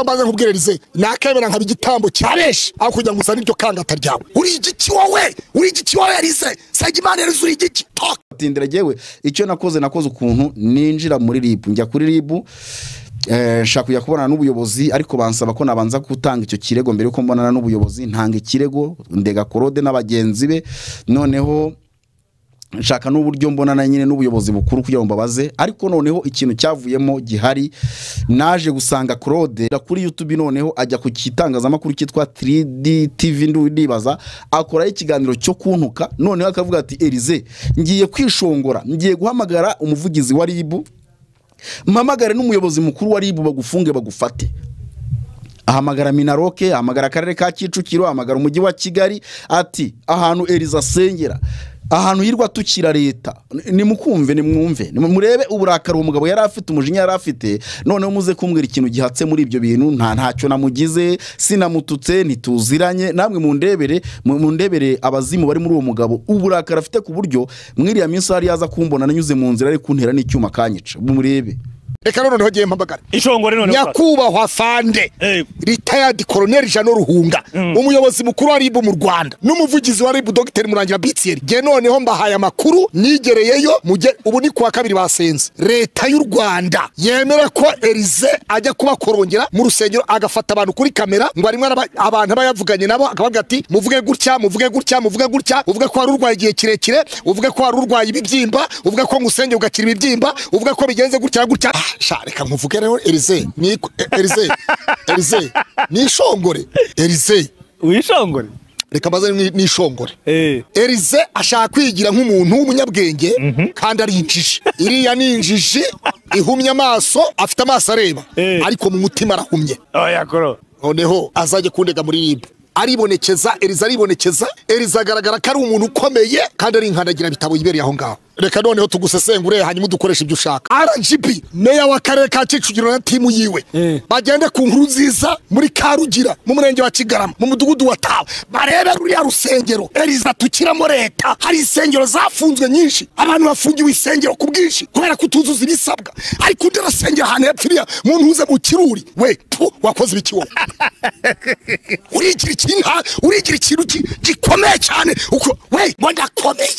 mbanza nkubwirarize nakemera nkaba igitambo cya benshi aho kugira ngo uzane iryo kanga ataryawe uri igiki wowe uri igiki wowe yarize sagimana yarize uri igiki toka tindira jyewe icyo nakoze nakoze ukuntu ninjira muri ribu njya kuri ribu eh, nshaka kujya kubonana n'ubuyobozi ariko bansaba ko nabanza gutanga icyo kirego mbere yuko mbonana n'ubuyobozi ntanga ikirego ndega korode n'abagenzi be noneho nshaka n'uburyo mbonana nyine n'ubuyobozi bukuru kugira ngo mbabaze ariko noneho ikintu cyavuyemo gihari naje gusanga claude kuri youtube noneho ajya ku gitangazamakuru cyitwa 3D tv ndibaza akoraho ikiganiro cyo kuntuka noneho akavuga ati erize ngiye kwishongora ngiye guhamagara umuvugizi wa ribu mpamagare n'umuyobozi mukuru wa ribu bagufunge bagufate ahamagara minaroke ahamagara akarere ka kicukiro ahamagara umujyi wa kigali ati ahantu eriza asengera ahantu hirwa tukira leta nimukumve nimwumve nimurebe uburakari umugabo yari afite umujinya yari afite noneho muze kumbwira ikintu gihatse muri ibyo bintu nta ntacyo namugize sinamututse ntituziranye namwe mundebere mu- mundebere abazimu bari muri uwo mugabo uburakari afite ku buryo mwiriya minsi hari yaza kumbona nanyuze mu nzira ari kuntera n'icyuma kanyica murebe reka noneho ngiye mpamagara ishongore noneho nyakubahwa fande Eh. ritayadi koroneri jano ruhunga umuyobozi mukuru wa ribu mu rwanda n'umuvugizi wa ribu dogiteri murangira bitiyeri nge noneho mbahaye amakuru nigereyeyo mujye ubu ni kuwa kabiri basenze leta y'u rwanda yemera ko erize ajya kubakorongera mu rusengero agafata abantu kuri kamera ngo arimo araba- abantu aba yavuganye nabo akavuga ati muvuge gutya muvuge gutya muvuge gutya uvuge ko wari urwaye igihe kirekire uvuge ko wari urwaye ibibyimba uvuge ko ngusenge ugakira ibibyimba uvuge ko bigenze gutya gutya Ah, sha reka nkuvuge rero erize ni e- erize erize ni ishongore erize wishongore reka mbaze ni ni ishongore Eh. erize ashaka kwigira nk'umuntu w'umunyabwenge kandi ari injiji iriya ni injiji ihumye amaso afite amaso areba Eh. ariko mu mutima arahumye oya koro noneho azajya kundega muri ribu aribonekeza eriza aribonekeza eriza agaragara ko ari umuntu ukomeye kandi ari inkandagira bitabo yibereye aho ngaho reka noneho tugusesengure hanyuma udukoreshe ibyo ushaka rgb meya w'akarere ka kicukiro na timu yiwe Eh. bagende ku nkuru nziza muri karugira mu murenge wa kigarama mu mudugudu wa tawe barebe ruriya rusengero eriza tukiramo leta hari insengero zafunzwe nyinshi abantu bafungiwe insengero ku bwinshi kubera kutuzuza ibisabwa ariko undi arasengera ahantu hepfo iriya mu ntuze mu kiruri we tu wakoze ibiki wowe urigira ikintu urigira ikintu gi- gikomeye cyane uko we ngo ndakomeye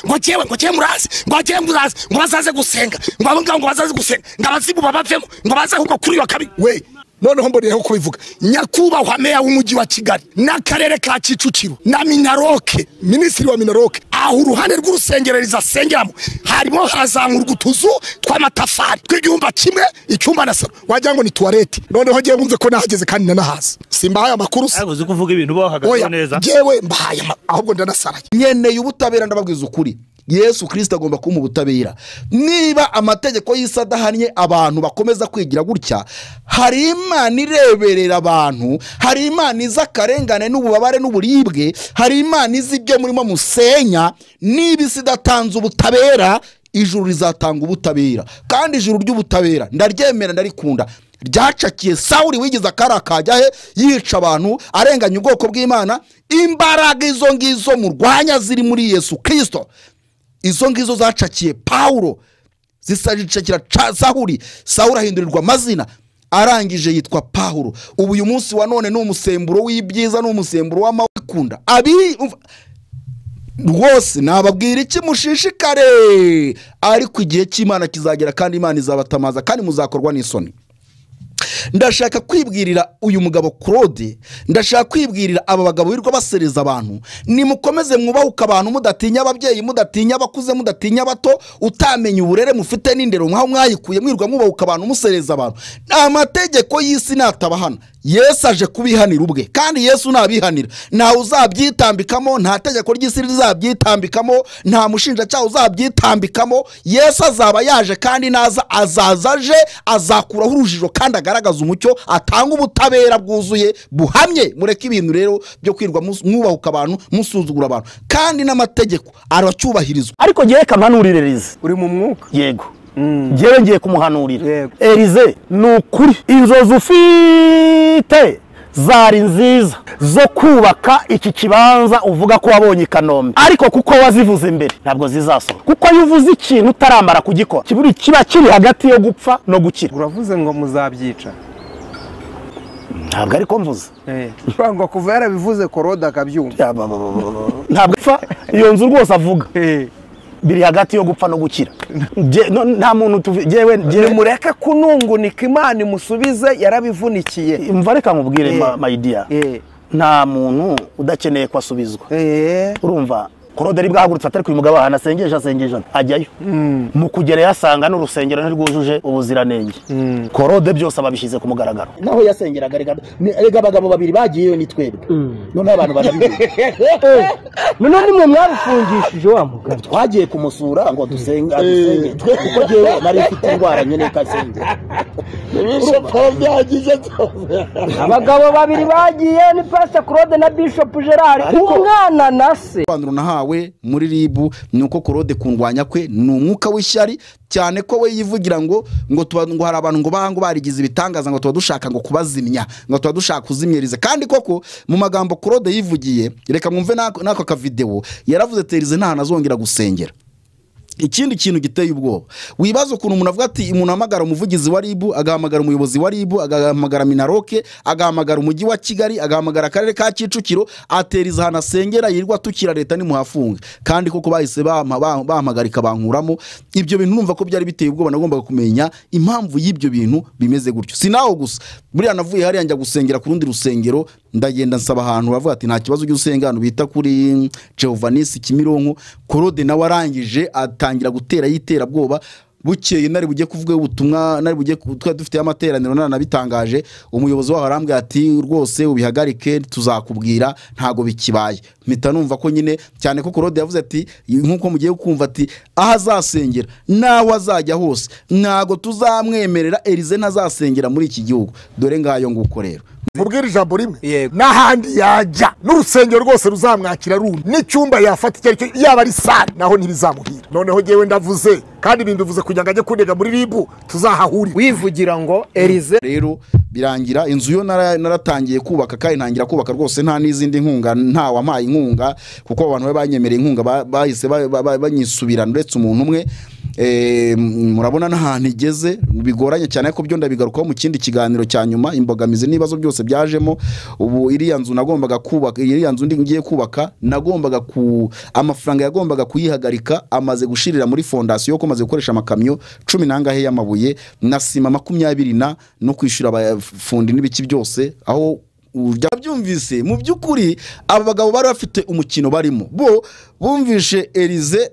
ngo jyewe ngo jyewe murazi ngo jyewe murazi ngo bazaze gusenga ngo abo ngabo ngo bazaze gusenga ngo abazimu babavemo ngo baze ahubwo kuri wa kabiri we noneho mboneyeho kubivuga nyakubahwa meya w'umujyi wa kigali n'akarere ka kicukiro na minaroke minisitiri wa minaroke aho uruhande rw'urusengero rizasengeramo harimo harazamurwa utuzu tw'amatafari tw'icyumba kimwe icyumba na salo wagira ngo ni tuwarete noneho ngewe wumve ko nahageze kandi nanahazi simbahaye amakuru se uzi ko uvuga ibintu bahagazeho oya neza ngewe mbahaye ama- ahubwo ndanasaraye nkeneye ubutabera ndababwiza ukuri yesu kirisita agomba kumpa ubutabera niba amategeko y'isi adahannye abantu bakomeza kwigira gutya hari imana ireberera abantu hari imana izi akarengane n'ububabare n'uburibwe hari imana izi ibyo murimo musenya niba isi idatanze ubutabera ijuru rizatanga ubutabera kandi ijuru ry'ubutabera ndaryemera ndarikunda ryacakiye sawuri wigize akari akajya he yica abantu arenganya ubwoko bw'imana imbaraga izo ngizo murwanya ziri muri yesu kirisito izo ngizo zacakiye pawulo zisajicakira ca- sahuri sahuri ahindurirwa amazina arangije yitwa pawulo ubu uyu munsi wa none ni umusemburo w'ibyiza ni umusemburo w'amakunda abi umva- rwose nababwira iki mushishikare ariko igihe cy'imana kizagera kandi imana izabatamaza kandi muzakorwa n'isoni ndashaka kwibwirira uyu mugabo claude ndashaka kwibwirira aba bagabo birirwa basereza abantu nimukomeze mwubahuke abantu mudatinya ababyeyi mudatinya abakuze mudatinya abato utamenya uburere mufite n'indero mwaho mwayikuye mwirirwa mwubahuka abantu musereza abantu amategeko y'isi natabahana yesu aje kubihanira ubwe kandi yesu nabihanira ntawe uzabyitambikamo nta tegeko ry'isi rizabyitambikamo nta mushinjacyaha uzabyitambikamo yesu azaba yaje kandi naza azaza aje azakuraho urujijo kandi agaragaza umucyo atanga ubutabera bwuzuye buhamye mureke ibintu rero byo kwirwa mus- mwubahuka abantu musuzugura abantu kandi n'amategeko aracyubahirizwa ariko ngewe kampanurire erize uri mu mwuka yego ngewe ngiye kumuhanurira Yego. erize ni ukuri inzozi ufite zari nziza zo kubaka iki kibanza uvuga ko wabonye i kanombe ariko kuko wazivuze mbere ntabwo zizasohoka kuko iyo uvuze ikintu utaramara kugikora kiburi- kiba kiri hagati yo gupfa no gukira uravuze ngo muzabyica ntabwo ariko mvuze ngo kuva yarabivuze korode akabyumva Ya, ba, ba, ba, ba, ba. ntabwo apfa iyo nzu rwose avuga Eh, biri hagati yo gupfa no gukira Jye- no- nta muntu tuvi- jyewe jyewe nimureke kunungunika imana imusubize yarabivunikiye mva reka nkubwire Eh. ma- mayidiya Eh. nta muntu udakeneye ko asubizwa Eh, urumva korode ari bwahagurutse atari ku mugabo ahantu asengesha asengesha ajyayo mu kugerayo asanga n'urusengero ntirwujuje ubuziranenge korode byose ababishyize ku mugaragaro naho yasengeraga rega- ni- rega abagabo babiri bagiyeyo ni twebwe noneho abantu barabizi noneho nimwe mwarufungishije wa mugabo twagiye kumusura ngo dusenge adusenge twe kuko jyewe nari mfite indwara nyine kasenge abagabo babiri bagiye ni pasita claude na bishop gerard umwana na se Kwandura nahawe muri ribu ni uko korode kundwanya kwe ni umwuka w'ishyari cyane ko we yivugira ngo ngo tuba ngo hari abantu ngo banga ngo barigize ibitangaza ngo tuba dushaka ngo kubazimya ngo tuba dushaka kuzimyiriza kandi koko mu magambo korode yivugiye reka mwumve n'ako n'ako kavidewo yaravuze terize nta hantu azongera gusengera ikindi kintu giteye ubwoba wibaza ukuntu umuntu avuga ati umuntu ahamagara umuvugizi wa ribu agahamagara umuyobozi wa ribu agahamagara minaroke agahamagara umujyi wa kigali agahamagara akarere ka kicukiro ateriza ahantu asengera yirirwa atukira leta nimuhafunge kandi koko bahise bampa- bam- bampagarika bankuramo ibyo bintu numva ko byari biteye ubwoba nagombaga kumenya impamvu y'ibyo bintu bimeze gutyo si naho gusa buriya navuye hariya njya gusengera ku rundi rusengero ndagenda nsaba ahantu bavuga ati nta kibazo ujye usenga ahantu bita kuri jehovanisi kimironko korode nawe arangije atangira gutera y'iterabwoba bukeye nari bujye kuvuga ubutumwa nari bujye ku- twari dufite amateraniro nanabitangaje umuyobozi waho arambwira ati rwose ubihagarike tuzakubwira ntago bikibaye mpita numva ko nyine cyane ko korode yavuze ati nkuko mugiye kumva ati aho azasengera n'aho azajya hose ntago tuzamwemerera erize ntazasengera muri iki gihugu dore ngayo nguko rero mubwire ijambo rimwe Yego. n'ahandi yajya n'urusengero rwose ruzamwakira rundi n'icyumba yafata icyo ari cyo yaba ari sare naho ntibizamuhira noneho ngewe ndavuze kandi ibintu bivuze kugira ngo ajye kundega muri ribu tuzahahurira wivugira ngo erize rero birangira inzu yo nara- naratangiye kubaka kandi ntangira kubaka rwose nta n'izindi nkunga nta wampaye inkunga kuko abantu be banyemereye inkunga ba- bahise ba- ba- ba- banyisubirana uretse umuntu umwe Eh, m- murabona n'ahantu igeze bigoranye cyane ariko byo ndabigarukaho mu kindi kiganiro cya nyuma imbogamizi n'ibibazo byose byajemo ubu iriya nzu nagombaga kubaka iriya nzu ndi ngiye kubaka nagombaga ku amafaranga yagombaga kuyihagarika amaze gushirira muri fondasiyo ko amaze gukoresha amakamyo cumi n'angahe y'amabuye na sima makumyabiri na no kwishyura abafundi n'ibiki byose aho ujya byumvise mu by'ukuri aba bagabo bari bafite umukino barimo bo bumvishe erize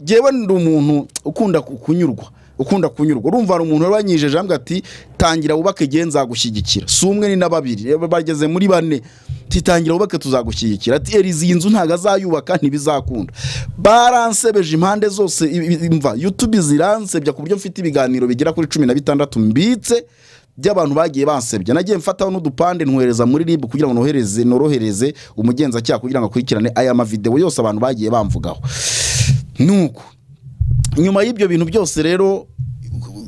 ngewe ndi umuntu ukunda ku- kunyurwa ukunda kunyurwa urumva hari umuntu wabanyijeje ambwa ati tangira wubake igihe nzagushyigikira si umwe ni na babiri Eh, bageze muri bane titangira wubake tuzagushyigikira ati erizi iyi nzu ntabwo azayubaka ntibizakunda baransebeje impande zose i- i- imva yutube ziransebya ku buryo mfite ibiganiro bigera kuri cumi na bitandatu mbitse by'abantu bagiye bansebya nagiye mfataho n'udupande ntwohereza muri ribu kugira ngo nohereze norohereze umugenzacyaha kugira ngo akurikirane aya mavidewo yose abantu bagiye bamvugaho nuko nyuma y'ibyo bintu byose rero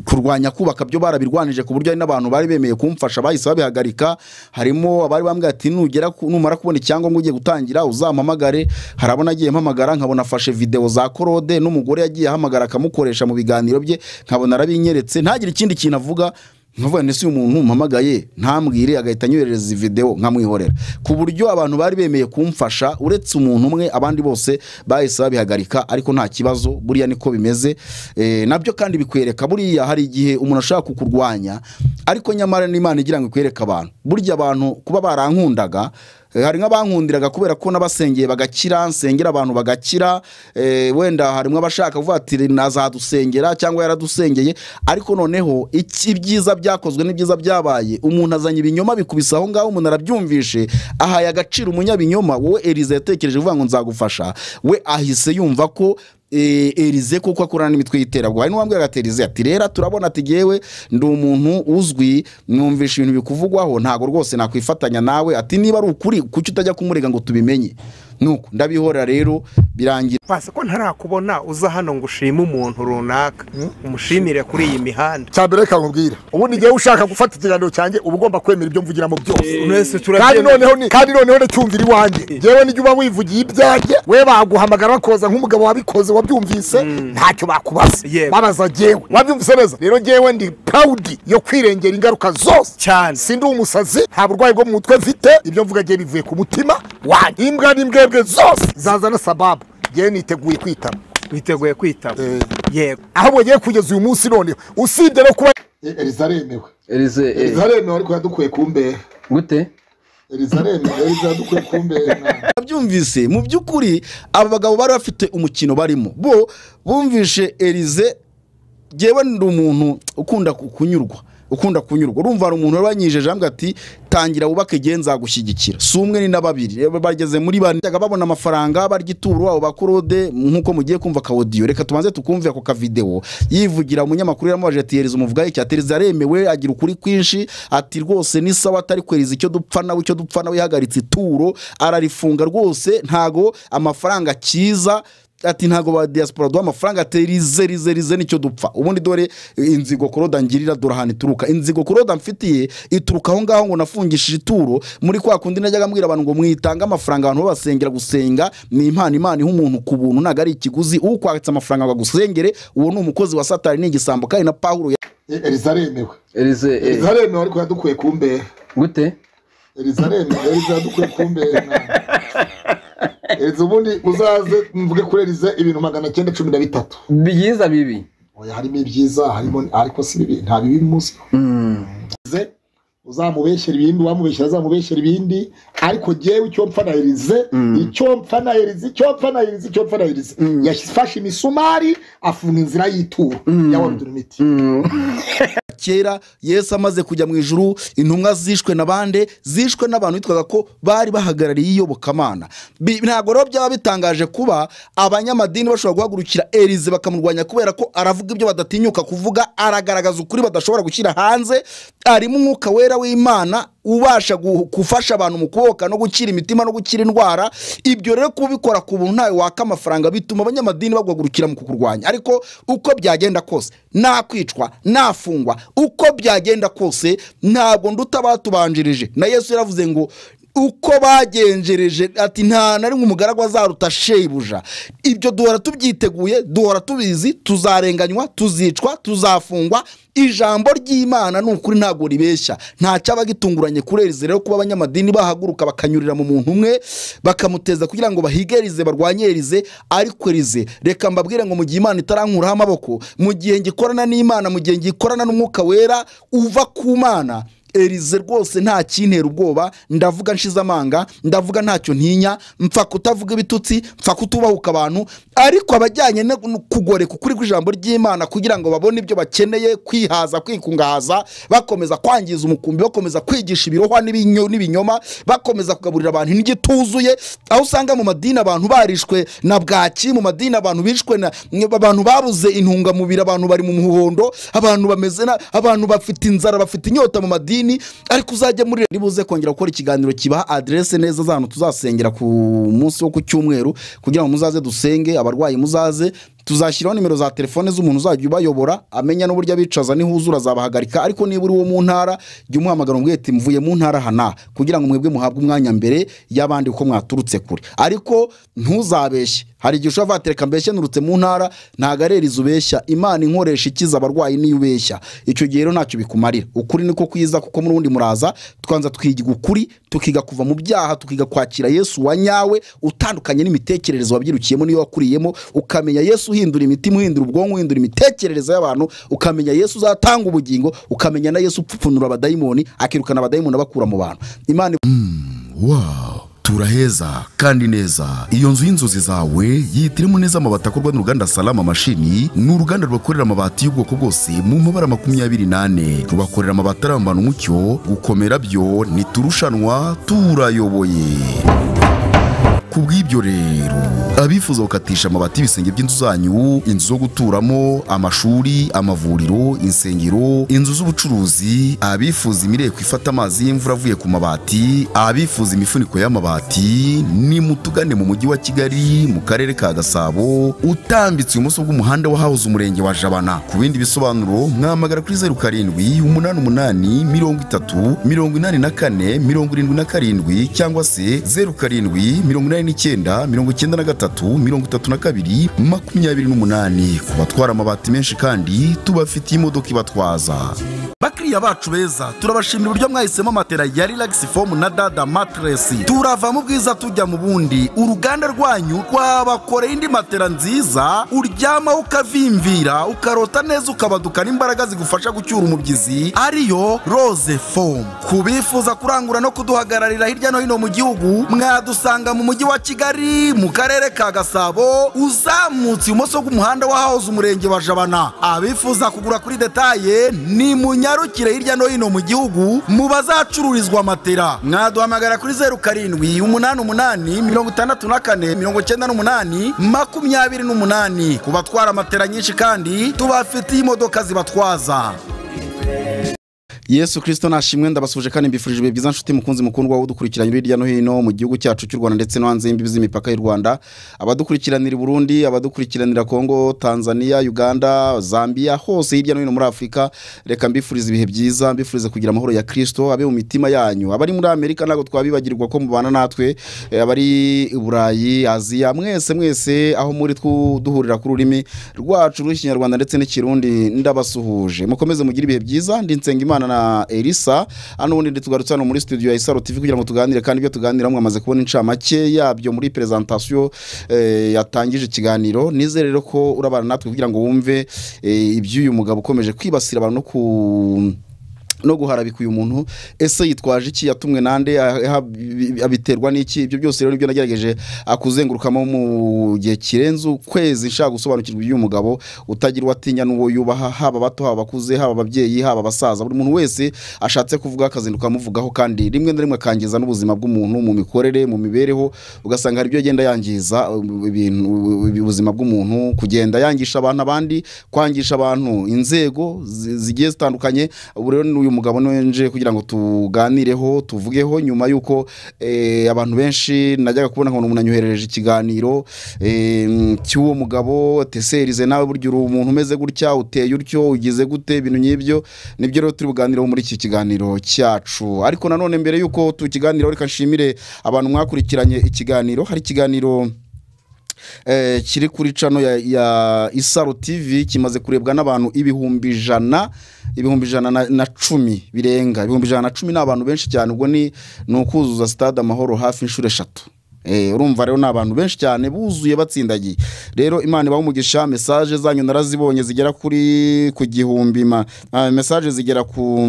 kurwanya kubaka byo barabirwanije ku buryo hari n'abantu bari bemeye kumfasha bahise babihagarika harimo abari bambwira ati nugera ku- numara kubona icyangombwa ugiye gutangira uzampamagare hari abo nagiye mpamagara nkabona afashe videwo za korode n'umugore yagiye ahamagara akamukoresha mu biganiro bye nkabona arabinyeretse ntagire ikindi kintu avuga nkavuga nti si umuntu mpamagaye ntambwire agahita anyoherereza videwo nkamwihorera ku buryo abantu bari bemeye kumfasha uretse umuntu umwe abandi bose bahise babihagarika ariko nta kibazo buriya niko bimeze Eh, nabyo kandi bikwereka buriya hari igihe umuntu ashaka kukurwanya ariko nyamara n'imana igira ngo ikwereke abantu burya abantu kuba barankundaga eh, hari nk'abankundiraga kubera ko n'abasengeye bagakira nsengera abantu bagakira eh, wenda harimo abashaka kuvuga ati nazadusengera cyangwa yaradusengeye ariko noneho iki- ibyiza byakozwe n'ibyiza byabaye umuntu azanye ibinyoma bikubisa aho ngaho umuntu arabyumvishe ahaye agaciro umunyabinyoma wowe erize yatekereje uvuga ngo nzagufasha we ahise yumva ko eh, erize kuko akorana n'imitwe y'iterabwoba hari n'uwambwira ati erize ati rero turabona ati ngewe ndi umuntu uzwi mwumvisha ibintu bikuvugwaho ntabwo rwose nakwifatanya nawe ati niba ari ukuri kuki utajya kumurega ngo tubimenye nuko ndabihora rero birangira pasi ko ntarakubona uza hano ngo ushime umuntu runaka umushimire kuri iyi mihanda cya mbere reka nkubwire ubundi igihe ushaka gufata ikiganiro cyanjye uba ugomba kwemera ibyo mvugiramo byose mwese kandi turabyemera noneho ni kandi noneho n'icyumvire iwanjye ngewe n'igihe uba wivugiye ibyanjye we baguhamagara bakoza nk'umugabo wabikoze wabyumvise ntacyo bakubaza Yego. babaza ngewe wabyumvise neza rero ngewe ndi proud yo kwirengera ingaruka zose Cyane. sindi umusazi nta burwayi bwo mu mutwe mfite ibyo mvuga ngewe bivuye ku mutima wanjye imbwa n'imbwebwe zose zazana sababu ngewe niteguye kwitaba witeguye kwitaba Eh. yego ahubwo ngewe kugeza uyu munsi noneho usibye no kuba eriza aremewe Elize eh, aremewe ariko yadukwiye kumbehe gute eriza aremewe eriza yadukwiye kumbehe abyumvise mu by'ukuri aba bagabo bari bafite umukino barimo bo bumvishe erize ngewe ndi umuntu ukunda ku- kunyurwa ukunda kunyurwa urumva hari umuntu wabanyijeje ambwa ati tangira wubake igihe nzagushyigikira si umwe ni na babiri Reba, bageze muri bane Bajyaga babona amafaranga barya ituro abo bakorode nk'uko mugiye kumva kawodiyo reka tubanze tukumve ako kavidewo yivugira umunyamakuru yamubaje ati yereza umuvugayi cya tereza aremewe agira ukuri kwinshi ati rwose ni sawa atari kwereza icyo dupfa nawe icyo dupfa nawe yahagaritse ituro ararifunga rwose ntago amafaranga akiza ati ntago ba diaspora duha amafaranga ati rize rize rize nicyo dupfa ubundi dore inzigo kuroda ngirira dore ahantu ituruka inzigo kuroda mfitiye ituruka aho ngaho ngo nafungishije ituro muri kwa kundi najyaga mbwira abantu ngo mwitange amafaranga abantu babasengera gusenga ni impano imana iha umuntu ku buntu ntabwo ari ikiguzi ukwatse amafaranga ngo agusengere uwo ni umukozi wa satani ni igisambo kandi na pawulo eriza aremewe Elize eh, aremewe ariko yadukwiye kumbehe gute eriza aremewe eriza yadukwiye kumbehe eriza ubundi uzaze mvuge kuri eriza ibintu magana cyenda cumi na bitatu byiza bibi Oya, harimo ibyiza harimo ariko si bibi nta bibi munsi Erize, uzamubeshyera ibindi uwamubeshyera azamubeshyera ibindi ariko ngewe icyo mpfa na erize icyo mpfa na erize icyo mpfa na erize icyo mpfa na erize yafashe imisumari afunga inzira y'ituro y'awarudura imiti kera yesu amaze kujya mu ijuru intumwa zishwe na bande zishwe n'abantu bitwaga ko bari bahagarariye iyobokamana Bi- ntabwo rero byaba bitangaje kuba abanyamadini bashobora guhagurukira erize bakamurwanya kubera ko aravuga ibyo badatinyuka kuvuga aragaragaza ukuri badashobora gushyira hanze arimo umwuka wera w'imana ubasha gu- gufasha abantu mu kuboka no gukira imitima no gukira indwara ibyo rero kubikora ku buntu ntawe waka amafaranga bituma abanyamadini baguhagurukira mu kukurwanya ariko uko byagenda kose nakwicwa nafungwa uko byagenda kose ntabwo nduta abatubanjirije na yesu yaravuze ngo uko bagenjereje ati nta na rimwe umugaragu azaruta shebuja ibyo duhora tubyiteguye duhora tubizi tuzarenganywa tuzicwa tuzafungwa ijambo ry'imana ni ukuri ntabwo ribeshya nta cyabagitunguranye kuri erize rero kuba abanyamadini bahaguruka bakanyurira mu muntu umwe bakamuteza kugira ngo bahige erize barwanye erize ariko erize reka mbabwire ngo mu gihe imana itarankuraho amaboko mu gihe ngikorana n'imana mu gihe ngikorana n'umwuka wera uva ku mana erize rwose nta kintera ubwoba ndavuga nshize amanga ndavuga ntacyo ntinya mpfa kutavuga ibitutsi mpfa kutubahuka abantu ariko abajyanye no kugoreka ukuri kw'ijambo ry'imana kugira ngo babone ibyo bakeneye kwihaza kwikungahaza bakomeza kwangiza umukumbi bakomeza kwigisha ibirohwa n'ibinyo- n'ibinyoma bakomeza kugaburira abantu indyo ituzuye aho usanga mu madini abantu barishwe na bwaki mu madini abantu bishwe na abantu babuze intungamubiri abantu bari mu muhondo abantu bameze na abantu bafite inzara bafite inyota mu madini ariko uzajya muri rero buze kongera gukora ikiganiro kibaha aderese neza z'ahantu tuzasengera ku munsi wo ku cyumweru kugira ngo muzaze dusenge abarwayi muzaze tuzashyiraho nimero za telefone z'umuntu uzajya ubayobora amenya n'uburyo abicaza nihuzura azabahagarika ariko niba uri wo mu ntara jya umuhamagara umubwire ati mvuye mu ntara aha n'aha kugira ngo mwebwe muhabwe umwanya mbere y'abandi kuko mwaturutse kure ariko ntuzabeshye hari igihe ushobora kuvuga ati reka mbeshye nturutse mu ntara ntabwo ari erizi ubeshya imana inkoresha ikiza abarwayi niyo ubeshya icyo gihe rero ntacyo bikumarira ukuri niko kwiza kuko n'ubundi muraza twanza twiga ukuri tukiga kuva mu byaha tukiga kwakira yesu wa nyawe utandukanye n'imitekerereze wabyirukiyemo niyo wakuriyemo ukamenya yesu uhindura imitima uhindura ubwonko uhindura imitekerereze y'abantu ukamenya yesu uzatanga ubugingo ukamenya na yesu upfupfunura abadayimoni akirukana abadayimoni abakura mu bantu imana Wow, turaheza kandi neza. Iyo nzu y'inzozi zawe yihitiremo neza amabati akorwa n'uruganda Salama Mashini, ni uruganda rwakorera amabati y'ubwoko bwose mu mabara makumyabiri n'ane. Rubakorera amabati arambana umucyo, gukomera byo ntiturushanwa turayoboye. ku bw'ibyo rero abifuza gukatisha amabati y'ibisenge by'inzu zanyu inzu zo guturamo amashuri amavuriro insengero inzu z'ubucuruzi abifuza imireko ifata amazi y'imvura avuye ku mabati abifuza imifuniko y'amabati ni mutugane mu mujyi wa kigali mu karere ka gasabo utambitse ibumoso bw'umuhanda wahahoze umurenge wa jabana ku bindi bisobanuro mwamagara kuri zeru karindwi umunani umunani mirongo itatu mirongo inani na kane mirongo irindwi na karindwi cyangwa se zeru karindwi mirongo inani n'icyenda mirongo icyenda na gatatu mirongo itatu na kabiri makumyabiri n'umunani ku batwara amabati menshi kandi tubafitiye imodoka ibatwaza bakiriya bacu beza turabashimira uburyo mwahisemo matera ya relax foam na dada matress turava mu bwiza tujya mu bundi uruganda rwanyu rwabakoreye indi matera nziza uryamaho ukavimvira ukarota neza ukabaduka n'imbaraga zigufasha gucyura umubyizi ariyo rose foam ku bifuza kurangura no kuduhagararira hirya no hino mu gihugu mwadusanga mu mujyi wa kigali mu karere ka gasabo uzamutse ibumoso bw'umuhanda wahahoze umurenge wa jabana abifuza kugura kuri detaye ni munyarukire hirya no hino mu gihugu mu bazacururizwa matera mwaduhamagara kuri zeru karindwi umunani umunani mirongo itandatu na kane mirongo icyenda n'umunani makumyabiri n'umunani ku batwara matera nyinshi kandi tubafitiye imodoka zibatwaza yesu kirisito nashimwe ndabasuje kandi mbifurije ibihe byiza nshuti mukunzi mukundwa wowe udukurikiranye uri hirya no hino mu gihugu cyacu cy'u rwanda ndetse no hanze y'imbibi z'imipaka y'u rwanda abadukurikiranira i burundi abadukurikiranira kongo tanzania uganda zambia hose hirya no hino muri afurika reka mbifurize ibihe byiza mbifurize kugira amahoro ya kirisito abe mu mitima yanyu abari muri amerika ntabwo twabibagirwa ko mubana natwe eh, abari i burayi aziya mwese mwese aho muri twu- duhurira ku rurimi rwacu rw'ikinyarwanda ndetse n'ikirundi ndabasuhuje mukomeze mugire ibihe byiza ndi nsenga na elisa hano ubundi ndi tugarutse hano muri studio ya isaro tv kugira ngo tuganire kandi ibyo tuganira mwamaze kubona incamake yabyo muri perezantasiyo eh, yatangije ikiganiro nizere rero ko urabana natwe kugira ngo wumve eh, iby'uyu mugabo ukomeje kwibasira abantu no ku no guharabika uyu muntu ese yitwaje iki yatumwe nande aha- bi- abiterwa n'iki ibyo byose rero nibyo nagerageje akuzengurukamo mu gihe kirenze ukwezi nshaka gusobanukirwa iby'uyu mugabo utagira uwo atinya n'uwo yubaha haba abato haba abakuze haba ababyeyi haba abasaza buri muntu wese ashatse kuvuga akazinduka amuvugaho kandi rimwe na rimwe akangiza n'ubuzima bw'umuntu mu mikorere mu mibereho ugasanga hari ibyo agenda yangiza uh, ibintu uh, ubuzima bw'umuntu kugenda yangisha abantu abandi kwangisha abantu inzego zi- zigiye zitandukanye ubu rero n'uyu mugabo nje kugira ngo tuganireho tuvugeho nyuma y'uko eh, abantu benshi najyaga kubona ngo ni umuntu anyoherereje ikiganiro eh, cy'uwo mugabo teserize nawe burya uri umuntu umeze gutya uteye utyo ugize gute ibintu nk'ibyo nibyo rero turi buganireho muri iki kiganiro cyacu ariko nanone mbere y'uko tukiganiraho reka nshimire abantu mwakurikiranye ikiganiro hari ikiganiro eh, kiri kuri cano ya, ya isaro tv kimaze kurebwa n'abantu ibihumbi ijana ibihumbi ijana na, na cumi birenga ibihumbi ijana na cumi ni abantu benshi cyane ubwo ni ni ukuzuza stade amahoro hafi inshuro eshatu Eh, urumva rero ni abantu benshi cyane buzuye batsindagiye rero imana ibaha umugisha mesaje zanyu narazibonye zigera kuri ku gihumbi ma, ah, mesaje zigera ku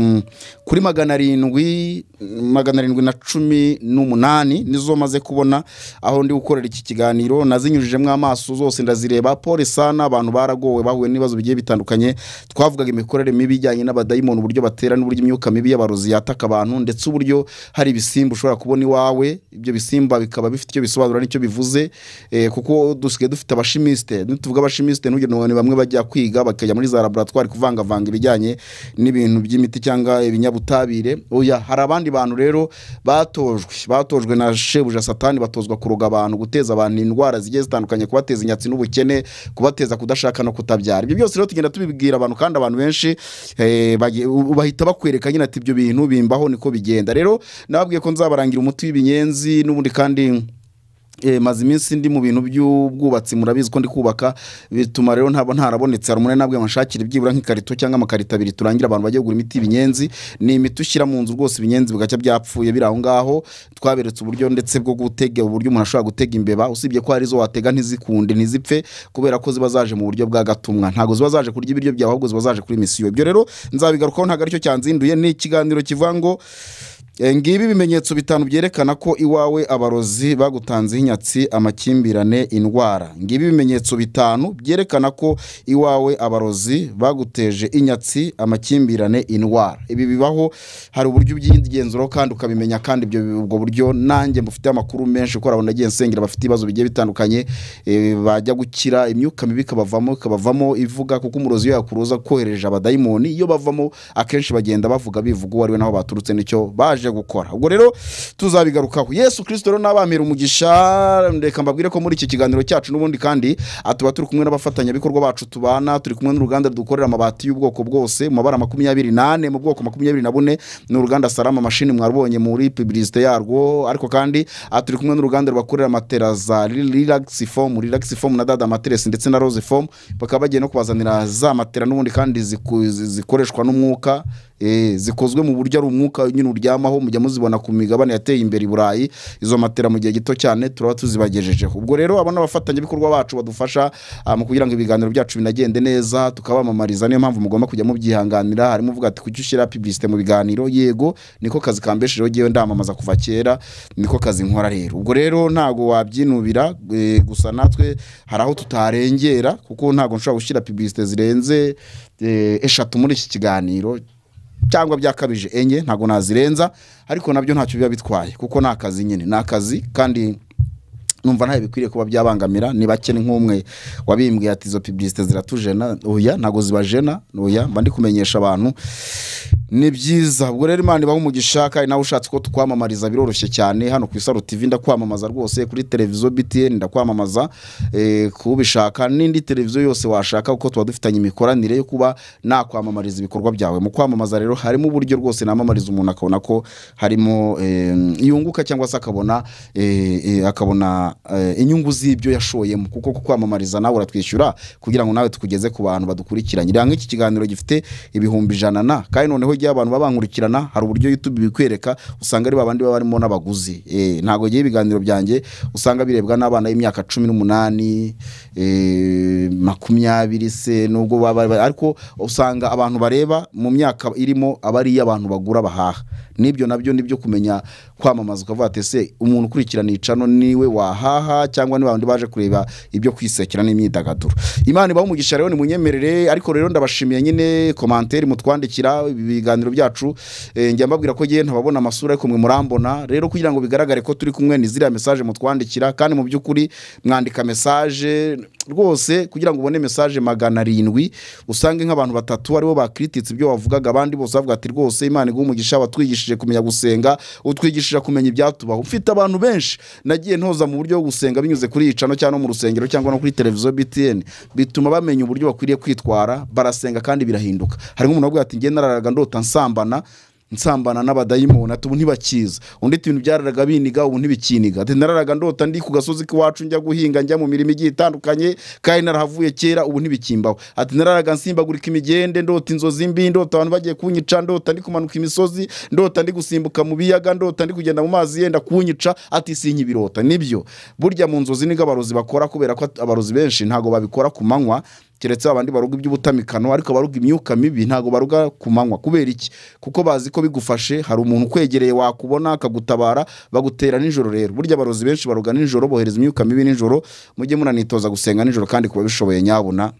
kuri magana arindwi magana arindwi na cumi n'umunani nizo maze kubona aho ndi gukorera iki kiganiro nazinyujijemo amaso zose ndazireba pole sana abantu baragowe bahuye n'ibibazo bigiye bitandukanye twavugaga imikorere mibi ijyanye n'abadayimoni uburyo batera n'uburyo imyuka mibi y'abarozi yataka abantu ndetse uburyo hari ibisimba ushobora kubona iwawe ibyo bisimba bikaba bifite icyo bisobanura n'icyo bivuze eh, kuko dusigaye dufite abashimisite tuvuga abashimisite ntugire ngo ni bamwe bajya kwiga bakajya muri za laboratwari kuvangavanga ibijyanye n'ibintu by'imiti cyangwa ibinyabutabire oya hari abandi bantu rero batojwe batojwe na shebuja satani batozwa kuroga abantu guteza abantu indwara zigiye zitandukanye kubateza inyatsi n'ubukene kubateza kudashaka no kutabyara ibyo byose rero tugenda tubibwira abantu kandi abantu benshi eh, bagi- u- bahita bakwereka nyine ati ibyo bintu bimbaho niko bigenda rero nababwiye ko nzabarangira umuti w'ibinyenzi n'ubundi kandi Eh, maze iminsi ndi mu bintu by'ubwubatsi murabizi ko ndi kubaka bituma rero ntabwo ntarabonetse hari umunani nabwo yanshakira byibura nk'ikarito cyangwa amakarito abiri turangira abantu bajya kugura imiti y'ibinyenzi ni imiti ushyira mu nzu rwose ibinyenzi bigacya byapfuye biri aho ngaho twaberetse uburyo ndetse bwo gutega uburyo umuntu ashobora gutega imbeba usibye ko hari izo watega ntizikunde ntizipfe kubera ko ziba zaje mu buryo bwa gatumwa ntabwo ziba zaje kurya ibiryo byawe ahubwo ziba zaje kuri misiyo ibyo rero nzabigarukaho ntabwo aricyo cyanzinduye ni ikiganiro kivuga ngo Eh, ngibi ibimenyetso bitanu byerekana ko iwawe abarozi bagutanzeho inyatsi amakimbirane indwara ngibi ibimenyetso bitanu byerekana ko iwawe abarozi baguteje inyatsi amakimbirane indwara ibi bibaho hari uburyo ubyigenzuraho kandi ukabimenya kandi ibyo ubwo buryo nanjye mufite amakuru menshi kuko urabona agiye nsengera bafite ibibazo bigiye bitandukanye eh, bajya gukira imyuka mibi ikabavamo ikabavamo ivuga kuko umurozi iyo yakuruza kohereje abadayimoni iyo bavamo akenshi bagenda bavuga bivuga uwo ari we n'aho baturutse n'icyo baje gukora ubwo rero tuzabigarukaho yesu kirisito rero n'abamira umugisha reka mbabwire ko muri iki kiganiro cyacu n'ubundi kandi aha tuba turi kumwe n'abafatanyabikorwa bacu tubana turi kumwe n'uruganda dukorera amabati y'ubwoko bwose mu mabara makumyabiri n'ane mu bwoko makumyabiri na bune ni uruganda sarama mashini mwabonye muri pibirisite yarwo ariko kandi aha turi kumwe n'uruganda rubakorera matera za riragisi fomu riragisi fomu na dada materesi ndetse na roze fomu bakaba bagiye no kubazanira za matera n'ubundi kandi ziku- zi- zikoreshwa n'umwuka eh, zikozwe mu buryo ari umwuka nyine uryamaho mujya muzibona ku migabane yateye imbere i burayi izo matera mu gihe gito cyane turaba tuzibagejejeho ubwo rero abo ni abafatanyabikorwa bacu badufasha ah, mu kugira ngo ibiganiro byacu binagende neza tukabamamariza niyo mpamvu mugomba kujya mubyihanganira harimo uvuga ati kujya ushyira pibilisite mu biganiro yego niko kazi kambeshejeho ngewe ndamamaza kuva kera niko kazi nkora rero ubwo rero ntabwo wabyinubira eh, gusa natwe hari aho tutarengera kuko ntabwo nshobora gushyira pibilisite zirenze eh, eshatu muri iki kiganiro cyangwa byakabije enye ntabwo nazirenza ariko nabyo ntacyo biba bitwaye kuko ni akazi nyine ni akazi kandi numva ntayo bikwiriye kuba byabangamira ni bake ni nk'umwe wabimbwiye ati izo pibilisite ziratujena oya ntabwo zibajena oya mba ndi kumenyesha abantu ni byiza ubwo rero imana ibaha umugisha kandi nawe ushatse ko tukwamamariza biroroshye cyane hano ku isaro tv ndakwamamaza rwose kuri televiziyo btn ndakwamamaza eh, kubishaka n'indi televiziyo yose washaka kuko tuba dufitanye imikoranire yo kuba nakwamamariza ibikorwa byawe mu kwamamaza rero harimo uburyo rwose namamariza umuntu akabona ko harimo eh, yunguka cyangwa se akabona eh, eh, akabona eh, inyungu z'ibyo yashoyemo kuko ku kwamamariza nawe uratwishyura kugira ngo nawe tukugeze ku bantu badukurikiranye reba nk'iki kiganiro gifite ibihumbi ijana na kandi noneho igihe abantu babankurikirana hari uburyo youtube bikwereka usanga ari babandi baba barimo n'abaguzi Eh, ntabwo ngiye ibiganiro byanjye usanga birebwa n'abana b'imyaka cumi n'umunani eh, makumyabiri se nubwo baba baba- ariko usanga abantu bareba mu myaka irimo aba ari iy'abantu bagura bahaha n'ibyo nabyo nibyo kumenya kwamamaza ukavuga ati ese umuntu ukurikirana icano niwe wahaha cyangwa ni babandi baje kureba ibyo kwisekera n'imyidagaduro imana ibaha umugisha rero nimunyemerere ariko rero ndabashimiye nyine komanteri mutwandikira ibi biganiro byacu eh, njya mbabwira ko ngewe ntababona amasura ariko mwe murambona rero kugira ngo bigaragare ko turi kumwe ni ziriya mesaje mutwandikira kandi mu by'ukuri mwandika mesaje rwose kugira ngo ubone mesaje magana arindwi usange nk'abantu batatu aribo bakirititse ibyo wavugaga abandi bose bavuga ati rwose imana iguha umugisha watwigishije kumenya gusenga utwigishije kumenya ibyatubaho ufite abantu benshi nagiye ntoza mu buryo bwo gusenga binyuze kuri icano cyangwa no mu rusengero cyangwa no kuri televiziyo btn bituma bamenya uburyo bakwiriye kwitwara barasenga kandi birahinduka harimo umuntu wavuga ati njye nararaga ndota nsambana nsambana n'abadayimoni ati ubu ntibakiza undi ati ibintu byararaga biniga ubu ntibikiniga ati nararaga ndota ndi ku gasozi k'iwacu njya guhinga njya mu mirimo igiye itandukanye kandi narahavuye kera ubu ntibikimbaho ati nararaga nsimbagurika imigende ndota inzozi mbi ndota abantu bagiye kunyica ndota ndi kumanuka imisozi ndota ndi gusimbuka mu biyaga ndota ndi kugenda mu mazi yenda kunyica ati sinkibirota nibyo burya mu nzozi nibwo abarozi bakora kubera ko abarozi benshi ntabwo babikora ku manywa keretse abandi baruga iby'ubutamikano ariko abaruga imyuka mibi ntabwo baruga ku manywa kubera iki kuko bazi ko bigufashe hari umuntu ukwegereye wakubona akagutabara bagutera nijoro rero burya abarozi benshi baruga nijoro bohereza imyuka mibi nijoro mujye munanitoza gusenga nijoro kandi ku babishoboye nyabuna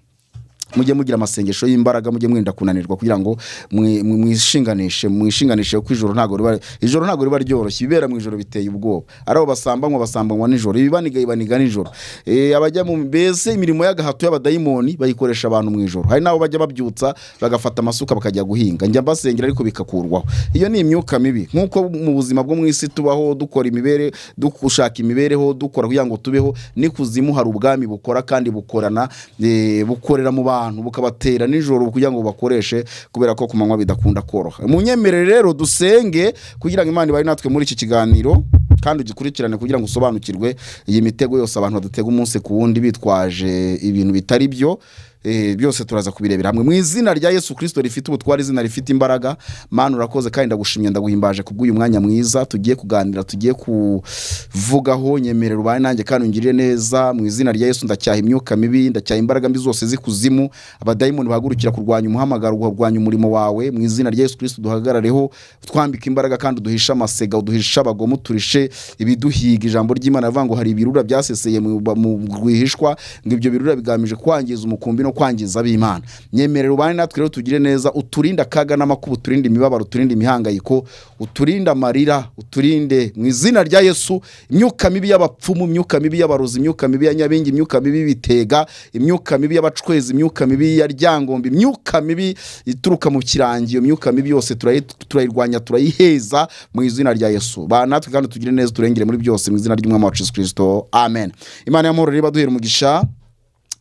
mujye mugira amasengesho y'imbaraga mujye mwirinda kunanirwa kugira ngo mwi- mwi- mwishinganishe mwishinganishe kuko ijoro ntabwo riba ijoro ntabwo riba ryoroshye ibibera mu ijoro biteye ubwoba ari abo basambanywa basambanywa nijoro ibibaniga ibaniga nijoro Eh, abajya mu mbese imirimo y'agahato y'abadayimoni bayikoresha abantu mu ijoro hari n'abo bajya babyutsa bagafata amasuka bakajya guhinga njya mbasengera ariko bikakurwaho iyo ni imyuka mibi nk'uko mu buzima bwo mu isi tubaho dukora imibere dushaka imibereho dukora kugira ngo tubeho n'ikuzimu hari ubwami bukora kandi bukorana eh, bukorera mu bantu bukabatera nijoro kugira ngo bakoreshe kubera ko ku manywa bidakunda koroha munyemerere rero dusenge kugira ngo imana ibahe natwe muri iki kiganiro kandi ugikurikirane kugira ngo usobanukirwe iyi mitego yose abantu badatega umunsi ku wundi bitwaje ibintu bitari byo eh, byose turaza kubirebera hamwe mu izina rya yesu kirisito rifite ubutware izina rifite imbaraga mana urakoze kandi ndagushimye ndaguhimbaje kubw'uyu mwanya mwiza tugiye kuganira tugiye kuvugaho nyemerera ubaye nanjye kandi ungirire neza mu izina rya yesu ndacyaha imyuka mibi ndacyaha imbaraga mbi zose z'ikuzimu abadayimoni bahagurukira kurwanya umuhamagaro kurwanya umurimo wawe mu izina rya yesu kirisito duhagarareho twambika imbaraga kandi uduhishe amasega uduhishe abagomo turishe ibiduhiga ijambo ry'imana rivuga ngo hari ibirura byaseseye mu ba- mu rwihishwa ngo ibyo birura bigamije kwangiza umukumbi no kwangiza ab'imana nyemerera ubane natwe rero tugire neza uturinde akaga n'amakuba uturinde imibabaro uturinde imihangayiko uturinde amarira uturinde mu izina rya yesu imyuka mibi y'abapfumu imyuka mibi y'abarozi imyuka mibi ya nyabingi imyuka mibi y'ibitega imyuka mibi y'abacwezi imyuka mibi ya ryangombe imyuka mibi ituruka mu kirangi iyo myuka mibi yose turayi- turayirwanya turayiheza mu izina rya yesu ba natwe kandi tugire neza turengere muri byose mu izina ry'umwami wacu yesu kirisito amen imana y'amahoro rero ibaduhere umugisha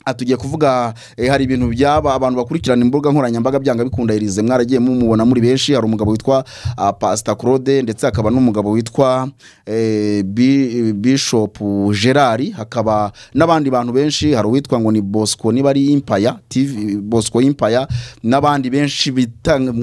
aha tugiye kuvuga eh, hari ibintu byaba abantu bakurikirana imbuga nkoranyambaga byanga bikunda irize mwaragiye mumubona muri benshi hari umugabo witwa ah, pasita claude ndetse hakaba n'umugabo witwa eh, Bi- bishop gerard hakaba n'abandi bantu benshi hari uwitwa ngo ni bosco niba ari impaya tv bosco impaya n'abandi benshi bitanga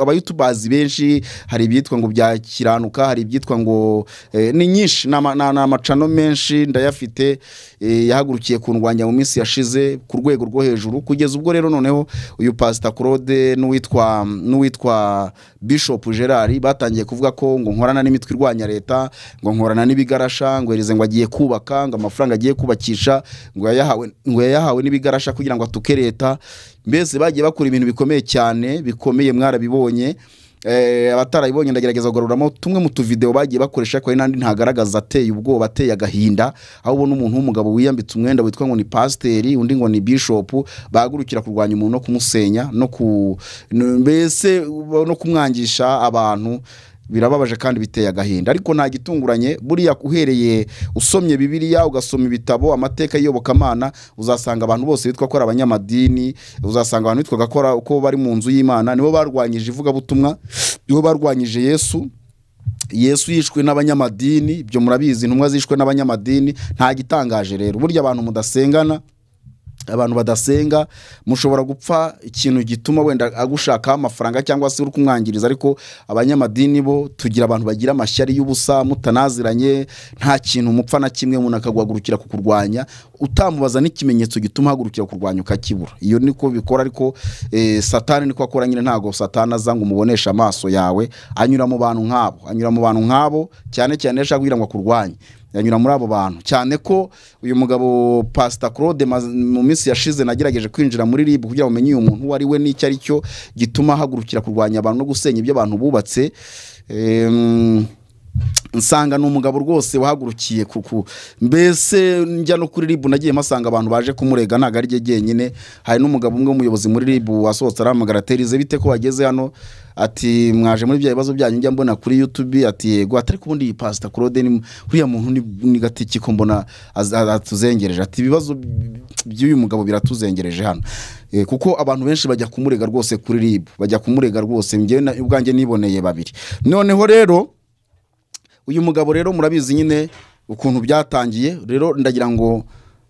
abayutubazi benshi hari ibyitwa ngo bya kiranuka hari ibyitwa ngo eh, ni nyinshi ni ama- ni amacano menshi ndayafite eh, yahagurukiye kundwanya mu minsi yashize ku rwego rwo hejuru kugeza ubwo rero noneho uyu pasita claude n'uwitwa n'uwitwa bishop gerard batangiye kuvuga ko ngo nkorana n'imitwe irwanya leta ngo nkorana n'ibigarasha ngo herize ngo agiye kubaka ngo amafaranga agiye kubakisha ngo yayahawe ngo yayahawe n'ibigarasha kugira ngo atuke leta mbese bagiye bakora ibintu bikomeye cyane bikomeye mwarabibonye Eh, abatarabibonye ndagerageza kugaruramo tumwe mu tuvideo bagiye bakoresha ariko hari n'andi ntagaragaza ateye ubwoba ateye agahinda aho ubona umuntu w'umugabo wiyambitse umwenda witwa ngo ni pasiteri undi ngo ni bishopu bahagurukira kurwanya umuntu no kumusenya no ku no- mbese no kumwangisha abantu birababaje kandi biteye agahinda ariko nta gitunguranye buriya uhereye usomye bibiliya ugasoma ibitabo amateka y'iyobokamana uzasanga abantu bose bitwa ko ari abanyamadini uzasanga abantu bitwaga ko ari- ko bari mu nzu y'imana nibo barwanyije ivugabutumwa nibo barwanyije yesu yesu yishwe n'abanyamadini ibyo murabizi intumwa zishwe n'abanyamadini nta gitangaje rero burya abantu mudasengana abantu badasenga mushobora gupfa ikintu gituma wenda agushakaho amafaranga cyangwa se uri kumwangiriza ariko abanyamadini bo tugira abantu bagira amashyari y'ubusa mutanaziranye nta kintu mupfa na kimwe umuntu akaguhagurukira kukurwanya utamubaza n'ikimenyetso gituma ahagurukira kurwanya ukakibura iyo niko bikora ariko eh, satani niko akora nyine ntabwo satani aza ngo umuboneshe amaso yawe anyura mu bantu nk'abo anyura mu bantu nk'abo cyane cyane iyo ashaka kugira ngo akurwanye yanyura muri abo bantu cyane ko uyu mugabo pasita claude maz- mu minsi yashize nagerageje kwinjira muri rib kugira ngo umenye uyu muntu uwo ari we n'icyo ari cyo gituma ahagurukira kurwanya abantu no gusenya ibyo abantu bubatse Em, nsanga ni umugabo rwose wahagurukiye kuku mbese njya no kuri ribu nagiye mpasanga abantu baje kumurega ntabwo ari rye jyenyine hari n'umugabo umwe w'umuyobozi muri ribu wasohotse arahamagara aterize bite ko wageze hano ati mwaje muri bya bibazo byanyu njya mbona kuri yutube ati yego ati ariko ubundi iyi pasita claude ni uriya muntu ni- ni gatiki ko mbona az- atuzengereje ati ibibazo by- by'uyu mugabo biratuzengereje hano Eh, kuko abantu benshi bajya kumurega rwose kuri ribu bajya kumurega rwose njyewe na- ubwanjye niboneye babiri noneho rero uyu mugabo rero murabizi nyine ukuntu byatangiye rero ndagira ngo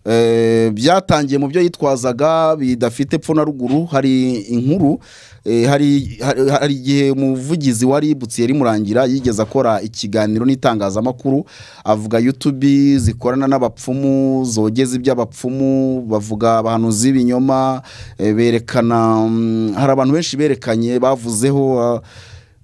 eh, byatangiye mu byo yitwazaga bidafite pfo na ruguru hari inkuru eh, hari hari- hari igihe umuvugizi wa ributsi yari murangira yigeze akora ikiganiro n'itangazamakuru avuga yutubi zikorana n'abapfumu zogeza iby'abapfumu bavuga abahanuzi b'ibinyoma eh, berekana mm, hari abantu benshi berekanye bavuzeho ah,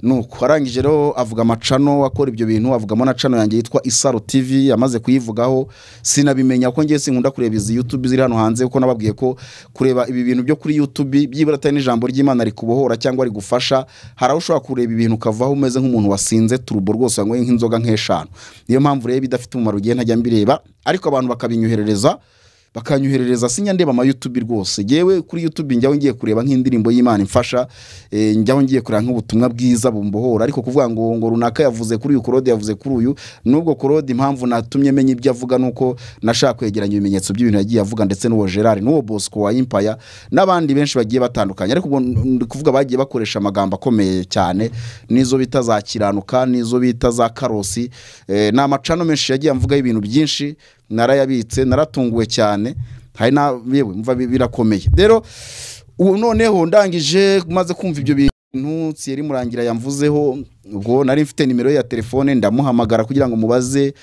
nuko arangije rero avuga amacano akora ibyo bintu avugamo na cano yanjye yitwa isaro tv yamaze kuyivugaho sinabimenya ko ngiye sinkunda kureba izi youtube ziri hano hanze kuko nababwiye ko kureba ibi bintu byo kuri youtube byibura atari n'ijambo ry'imana rikubohora cyangwa rigufasha hari aho ushobora kureba ibintu ukavaho umeze nk'umuntu wasinze turubo rwose wanyweye nk'inzoga nk'eshanu niyo mpamvu rero idafite umumaro ugiye ntajya mbireba ariko abantu bakabinyuherereza bakanyoherereza sinya ndeba ama YouTube rwose yewe kuri YouTube njyaho ngiye kureba nk'indirimbo y'Imana imfasha eh, njyaho ngiye kureba nk'ubutumwa bwiza bumbohora ariko kuvuga ngo ngo runaka yavuze kuri uyu Claude yavuze kuri uyu nubwo Claude impamvu natumye menya ibyo avuga nuko nashaka kwegeranya ibimenyetso by'ibintu yagiye avuga ndetse n'uwo Gerard n'uwo Bosco wa Empire n'abandi benshi bagiye batandukanye ariko ubwo ndi kuvuga bagiye bakoresha amagambo akomeye cyane n'izo bita za kiranuka n'izo bita za karosi eh, ni amacano menshi yagiye amvugaho ibintu byinshi narayabitse naratunguwe cyane hari na yewe mva bi- birakomeye rero ubu noneho ndangije maze kumva ibyo bintu Thierry Murangira yamvuzeho ubwo nari mfite nimero ye ya telefone ndamuhamagara kugira ngo mubaze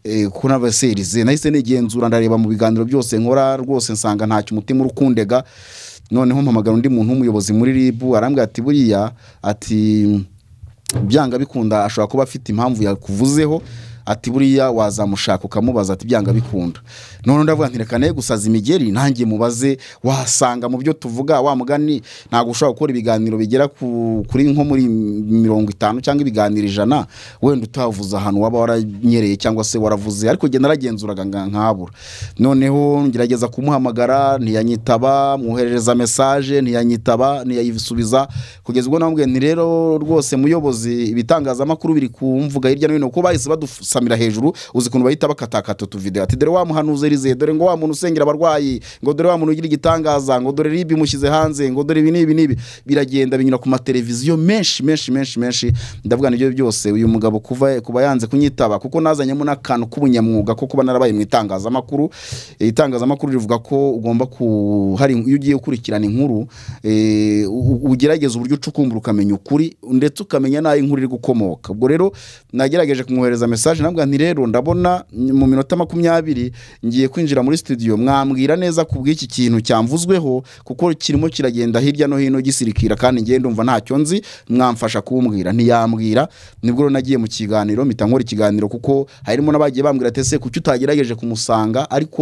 eh, ko nabaserize nahise nigenzura ndareba mu biganiro byose nkora rwose nsanga ntacyo umutima urukundega noneho mpamagara undi muntu w'umuyobozi muri ribu arambwira ati buriya ati byanga bikunda ashobora kuba afite impamvu yakuvuzeho ati buriya wazamushaka ukamubaza ati byanga bikunda noneho ndavuga nti reka nawe gusaza imigeri nanjye mubaze wasanga mu byo tuvuga wa mugani ntabwo ushobora gukora ibiganiro bigera ku- kuri nko muri mirongo itanu cyangwa ibiganiro ijana wenda utavuze ahantu waba waranyereye cyangwa se waravuze ariko genda aragenzuraga nkabura noneho ngerageza kumuhamagara ntiyanyitaba mwoherereza mesaje ntiyanyitaba ntiyayisubiza kugeza ubwo namubwiye nti rero rwose muyobozi ibitangazamakuru biri kumvuga hirya no hino kuko bahise badusamira hejuru uzi ukuntu bahita bakatakata utuvideo ati dore wa muhanuzi rize dore ngo wa muntu usengera abarwayi ngo dore wa muntu ugira igitangaza ngo dore ribi mushyize hanze ngo dore ibi n'ibi n'ibi biragenda binyura ku mateleviziyo menshi menshi menshi menshi ndavuga nibyo byose uyu mugabo kuva kuba yanze kunyitaba kuko nazanyemo n'akantu k'ubunyamwuga ko kuba narabaye mu itangazamakuru Eh, itangazamakuru rivuga ko ugomba ku hari iyo ugiye gukurikirana inkuru eh, u- u- ugerageza uburyo ucukumbura ukamenya ukuri ndetse ukamenya n'aho inkuru iri gukomoka ubwo rero nagerageje kumwohereza mesaje nabwo nti rero ndabona mu minota makumyabiri ngiye kwinjira muri studio mwambwira neza ku bw'iki kintu cyamvuzweho kuko kirimo kiragenda hirya no hino gisirikira kandi ngiye ndumva ntacyo nzi mwamfasha kumbwira ntiyambwira nibwo rero nagiye mu kiganiro mpita nkora ikiganiro kuko harimo n'abagiye bambwira ati ese kuki utagerageje kumusanga ariko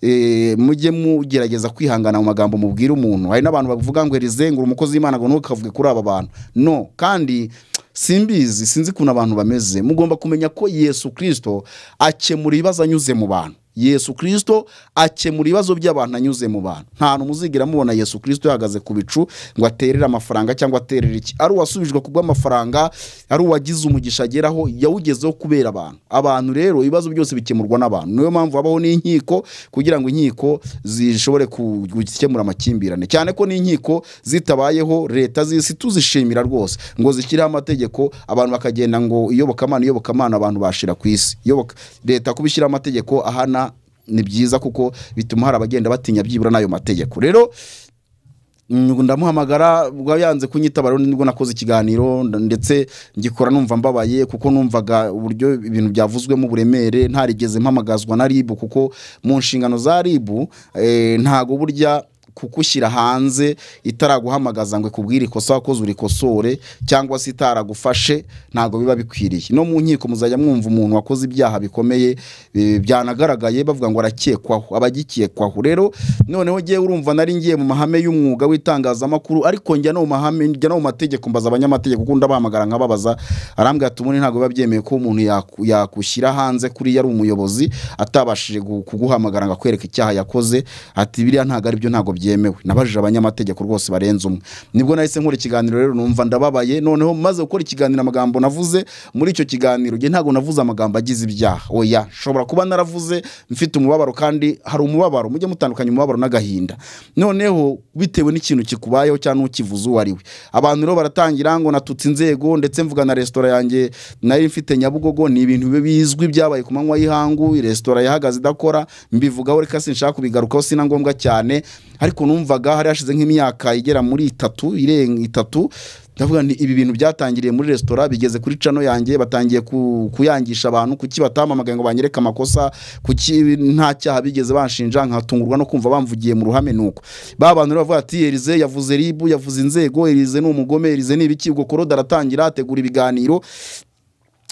eh, mujye mugerageza kwihangana mu magambo mubwira umuntu hari n'abantu bavuga ngo erizengura umukozi w'imana ngo ntukavuge kuri aba bantu no kandi simbizi sinzi ukuntu abantu bameze mugomba kumenya ko yesu kirisito akemura ibibazo anyuze mu bantu yesu kirisito akemura ibibazo by'abantu anyuze mu bantu nta hantu muzigera mubona yesu kirisito yahagaze ku bicu ngo aterere amafaranga cyangwa aterere iki ari uwasubijwe ku bw'amafaranga ari uwagize umugisha ageraho yawugezeho kubera abantu abantu rero ibibazo byose bikemurwa n'abantu niyo mpamvu habaho n'inkiko kugira ngo inkiko zishobore ku- gukemura amakimbirane cyane ko n'inkiko zitabayeho leta z'isi tuzishimira rwose ngo zishyireho amategeko abantu bakagenda ngo iyobokamana iyobokamana abantu bashira ku isi Iyoboka- leta kuba ishyiraho amategeko ahana ni byiza kuko bituma hari abagenda batinya byibura n'ayo mategeko rero Mm, ndamuhamagara ubwo yanze kunyitaba rero nibwo nakoze ikiganiro nda- ndetse ngikora numva mbabaye kuko numvaga uburyo ibintu byavuzwemo uburemere ntarigeze mpamagazwa na ribu kuko mu nshingano za ribu eh, ntago burya kukushyira hanze itaraguhamagaza ngo ikubwire ikosa wakoze urikosore cyangwa se itaragufashe ntabwo biba bikwiriye no mu nkiko muzajya mwumva umuntu wakoze ibyaha bikomeye eh, byanagaragaye bavuga ngo arakekwaho aba agikekwaho rero noneho ngewe urumva nari ngiye mu mahame y'umwuga w'itangazamakuru ariko njya no mu mahame njya no mu mategeko mbaza abanyamategeko kuko ndabahamagara nkababaza arambwira ati ubundi ntabwo biba byemewe ko umuntu yaku- yakushyira hanze kuri yari umuyobozi atabashije gu- kuguhamagara ngo akwereke icyaha yakoze ati biriya ntabwo aribyo ntabwo byemewe nabajije abanyamategeko rwose barenze umwe nibwo nahise nkora ikiganiro rero numva ndababaye noneho maze gukora ikiganiro amagambo navuze muri icyo kiganiro njye ntabwo navuze amagambo agize ibyaha oya nshobora kuba naravuze mfite umubabaro kandi hari umubabaro mujye mutandukanya umubabaro n'agahinda noneho bitewe n'ikintu kikubayeho cyangwa n'ukivuze uwo ari we abantu rero baratangira ngo natutse inzego ndetse mvuga na resitora yanjye nari mfite nyabugogo ni ibintu bizwi byabaye ku manywa y'ihangu resitora yahagaze idakora mbivugaho reka sinshaka kubigarukaho si na ngombwa cyane ariko numvaga hari hashize nk'imyaka igera muri itatu irenga itatu ndavuga nti ibi bintu byatangiriye muri resitora bigeze kuri cano yanjye batangiye ku- kuyangisha abantu kuki batampamagaye ngo banyereke amakosa kuki nta cyaha bigeze banshinja nkatungurwa no kumva bamvugiye mu ruhame nuko ba bantu rero bavuga ati erize yavuze ribu yavuze inzego erize ni umugome erize ni ibiki ubwo korode aratangira ategura ibiganiro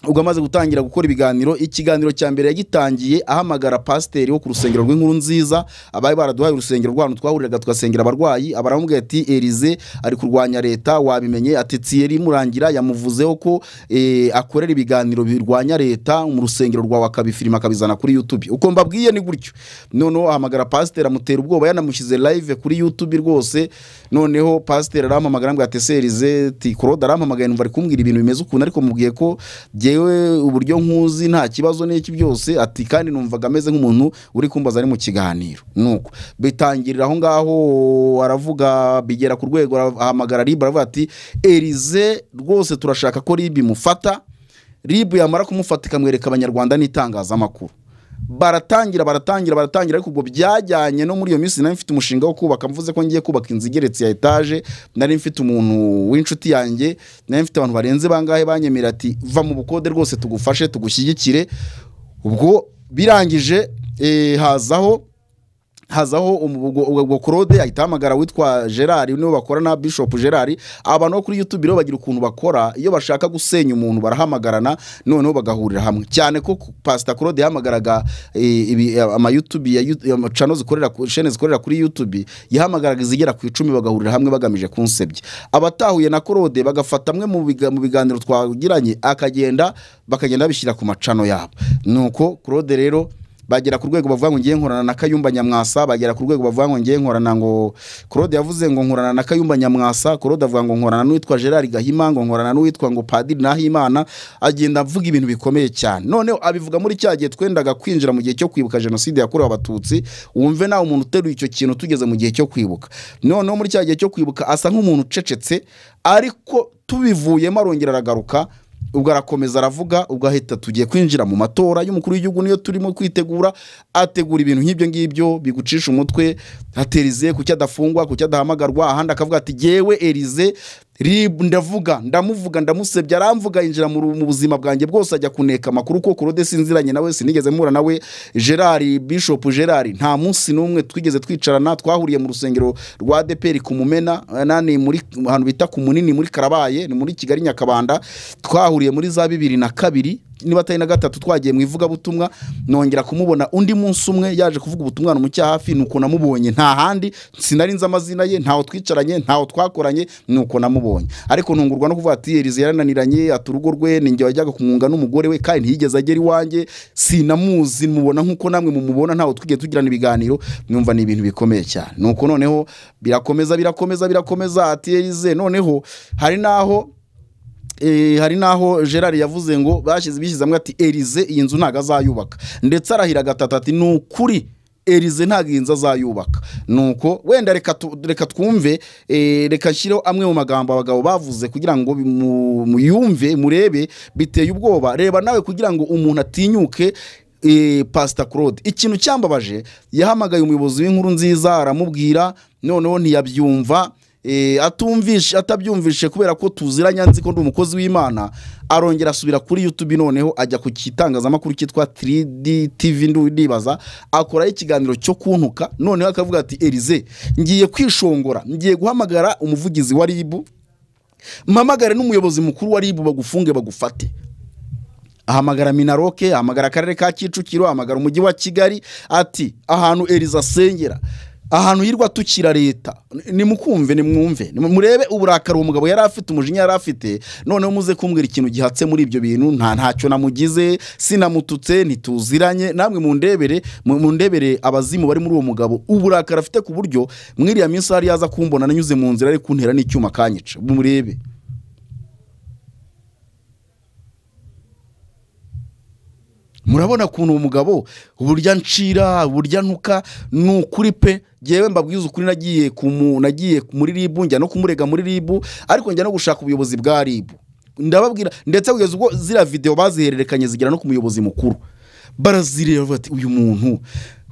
ubwo amaze gutangira gukora ibiganiro ikiganiro cya mbere yagitangiye ahamagara pasiteri wo ku rusengero rw'inkuru nziza abari baraduhaye urusengero rw'ahantu twahuriraga tugasengera abarwayi abaramubwira ati erize ari kurwanya leta wabimenye ati tiyeri murangira yamuvuzeho ko eh, akorera ibiganiro birwanya leta mu rusengero rwawe akabifilima akabizana kuri yutube uko mbabwiye ni gutyo noneho ahamagara pasiteri amutera ubwoba yanamushyize live kuri yutube rwose noneho pasiteri arampamagara ambwira ati "Se, erize ti korode arampamagaye numva ari kumbwira ibintu bimeze ukuntu ariko mubwiye ko jyewe uburyo nkuzi nta kibazo n'iki byose ati kandi numvaga ameze nk'umuntu uri kumbaza ari mu kiganiro nuko bitangirira aho ngaho aravuga bigera ku rwego ara- ahamagara ribu aravuga ati erize rwose turashaka ko ribu imufata ribu yamara kumufata ikamwereka abanyarwanda n'itangazamakuru baratangira baratangira baratangira ariko ubwo byajyanye no muri iyo minsi nari mfite umushinga wo kubaka mvuze ko ngiye kubaka inzu igeretse ya etaje nari mfite umuntu w'inshuti yanjye nari mfite abantu barenze bangahe banyemerera ati va mu bukode rwose tugufashe tugushyigikire ubwo birangije eh, hazaho hazaho umu- ubwo- ubwo ubwo claude ahita ahamagara witwa gerard niwe bakorana bishop gerard abantu bo kuri youtube rero bagira ukuntu bakora iyo bashaka gusenya umuntu barahamagarana noneho bagahurira hamwe cyane ko ku- pastor claude yahamagaraga eh, ibi- amayoutubi ya You- ya channel zikorera ku- chaîne zikorera kuri youtube yahamagaraga izigera ku icumi bagahurira hamwe bagamije kunsebya abatahuye na claude bagafata amwe mu biga- mu biganiro twagiranye akagenda bakagenda babishyira ku macano yabo nuko claude rero bagera ku rwego bavuga ngo ngiye nkorana na kayumba nyamwasa bagera ku rwego bavuga ngo ngiye nkorana ngo claude yavuze ngo nkorana na kayumba nyamwasa claude avuga ngo nkorana n'uwitwa gerard gahima ngo nkorana n'uwitwa ngo padiri nahimana agenda avuga ibintu bikomeye cyane noneho abivuga muri cya gihe twendaga kwinjira mu gihe cyo kwibuka jenoside yakorewe abatutsi wumve nawe umuntu uteruye icyo kintu tugeze mu gihe cyo kwibuka noneho muri cya gihe cyo kwibuka asa nk'umuntu ucecetse ariko tubivuyemo arongera aragaruka ubwo arakomeza aravuga ubwo ahita tugiye kwinjira mu matora y'umukuru w'igihugu niyo turimo kwitegura ategura ibintu nk'ibyo ngibyo bigucisha umutwe haterize ku cyo adafungwa ku cyo adahamagarwa ahandi akavuga ati yewe erize rib ndavuga ndamuvuga ndamusebya aramvuga yinjira mu ru- mu buzima bwanjye bwose ajya kuneka amakuru ko kurode sinziranye nawe sinigeze mpura nawe gerard bishop gerard nta munsi n'umwe twigeze twicarana twahuriye mu rusengero rwa deperi ku mumena eh, nani muri ahantu bita ku munini muri karabaye ni muri kigali nyakabanda twahuriye muri za bibiri na kabiri niba atari na gatatu twagiye mu ivugabutumwa nongera kumubona undi munsi umwe yaje kuvuga ubutumwa namucya hafi nuko namubonye nta handi sinari nzi amazina ye ntaho twicaranye ntaho twakoranye nuko namubonye ariko ntungurwa no kuvuga ati erize yarananiranye ati urugo rwe ninjye wajyaga kumwunga n'umugore we kandi ntiyigeze agera iwanjye sinamuzi mubona nk'uko namwe mumubona ntaho twigiye tugirana ibiganiro numva ni ibintu bikomeye cyane nuko noneho birakomeza birakomeza birakomeza ati erize noneho hari n'aho Eh, hari naho gerard yavuze ngo bashyize bishyizemo ati erize iyi nzu ntabwo azayubaka ndetse arahira gatatu ati ni ukuri erize ntabwo iyi nzu azayubaka nuko wenda reka tu- reka twumve eh, reka nshyireho amwe mu magambo abagabo bavuze kugira ngo bimu- muyumve murebe biteye ubwoba reba nawe kugira ngo umuntu atinyuke eh, pasita claude ikintu cyambabaje yahamagaye umuyobozi w'inkuru nziza aramubwira noneho ntiyabyumva Eh, atumvishe atabyumvishe kubera ko tuziranye nzi ko ndi umukozi w'imana arongera asubira kuri youtube noneho ajya ku kitangazamakuru cyitwa 3D TV ndu- ndibaza akoraho ikiganiro cyo kuntuka noneho akavuga ati Elize ngiye kwishongora ngiye guhamagara umuvugizi wa RIB mpamagare n'umuyobozi mukuru wa RIB bagufunge bagufate ahamagara minaroke ahamagara akarere ka kicukiro ahamagara umujyi wa kigali ati ahantu eriza asengera ahantu hirwa tukira leta nimukumve nimwumve nimu- murebe uburakari uwo mugabo yari afite umujinya yari afite noneho muze kumbwira ikintu gihatse muri ibyo bintu nta ntacyo namugize sinamututse ntituziranye namwe mundebere mu- mundebere abazimu bari muri uwo mugabo uburakari afite ku buryo mwiriya minsi hari yaza kumbona nanyuze mu nzira ari kuntera n'icyuma kanyica murebe murabona ukuntu uwo mugabo uburyo ncira uburyo ntuka ni ukuri pe ngewe mbabwiza ukuri nagiye kumu- nagiye muri ribu njya no kumurega muri ribu ariko njya no gushaka ubuyobozi bwa ribu ndababwira ndetse kugeza ubwo ziriya videwo bazihererekanye zigera no ku muyobozi mukuru barazireba bavuga ati uyu muntu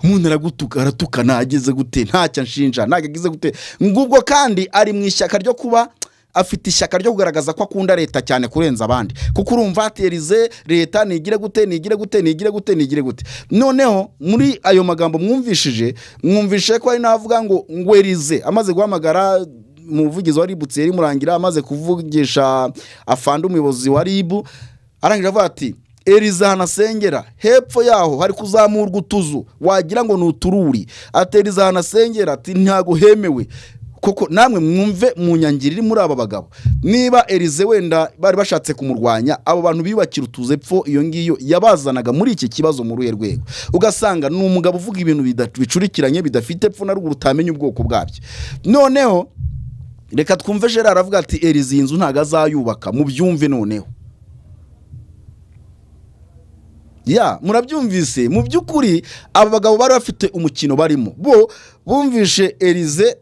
umuntu aragutuka aratukana ageze gute ntacyo anshinja ntacyo agize gute ngubwo kandi ari mu ishyaka ryo kuba afite ishyaka ryo kugaragaza ko akunda leta cyane kurenza abandi kuko urumva aterize leta nigire gute nigire gute nigire gute nigire gute noneho muri ayo magambo mwumvishije mwumvishije ko ari n'avuga ngo ngo erize amaze guhamagara umuvugizi wa ribu tseri murangira amaze kuvugisha afande umuyobozi wa ribu arangije avuga ati eriza ahantu asengera hepfo yaho hari kuzamurwa utuzu wagira ngo ni utururi ati eriza ahantu asengera ati ntabwo hemewe koko namwe mwumve mu nyangiri iri muri aba bagabo niba erize wenda bari bashatse kumurwanya abo bantu biyubakira utuze pfo iyo ngiyo yabazanaga muri iki kibazo muri uruhe rwego ugasanga ni umugabo uvuga ibintu bida- bicurikiranye bidafite pfo na ruguru utamenya ubwoko bwabyo noneho reka twumve gerard aravuga ati erize iyi nzu ntabwo azayubaka mubyumve noneho ya murabyumvise mu by'ukuri aba bagabo bari bafite umukino barimo bo bumvishe erize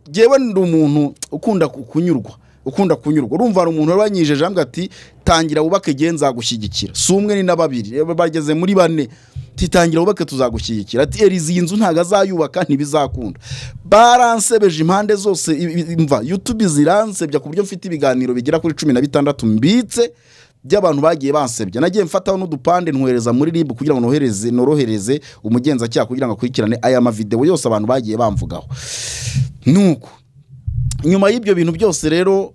ngewe ndi umuntu ukunda ku- kunyurwa ukunda kunyurwa urumva hari umuntu wabanyijeje ambwa ati tangira wubake igihe nzagushyigikira si umwe ni na babiri Eh, bageze muri bane titangira wubake tuzagushyigikira ati erizi iyi nzu ntabwo azayubaka ntibizakunda baransebeje impande zose i- i- mva yutube ziransebya ku buryo mfite ibiganiro bigera kuri cumi na bitandatu mbitse by'abantu bagiye bansebya nagiye mfataho n'udupande nwohereza muri ribu kugira ngo nohereze norohereze umugenzacyaha kugira ngo akurikirane aya mavidewo yose abantu bagiye bamvugaho nuko nyuma y'ibyo bintu byose rero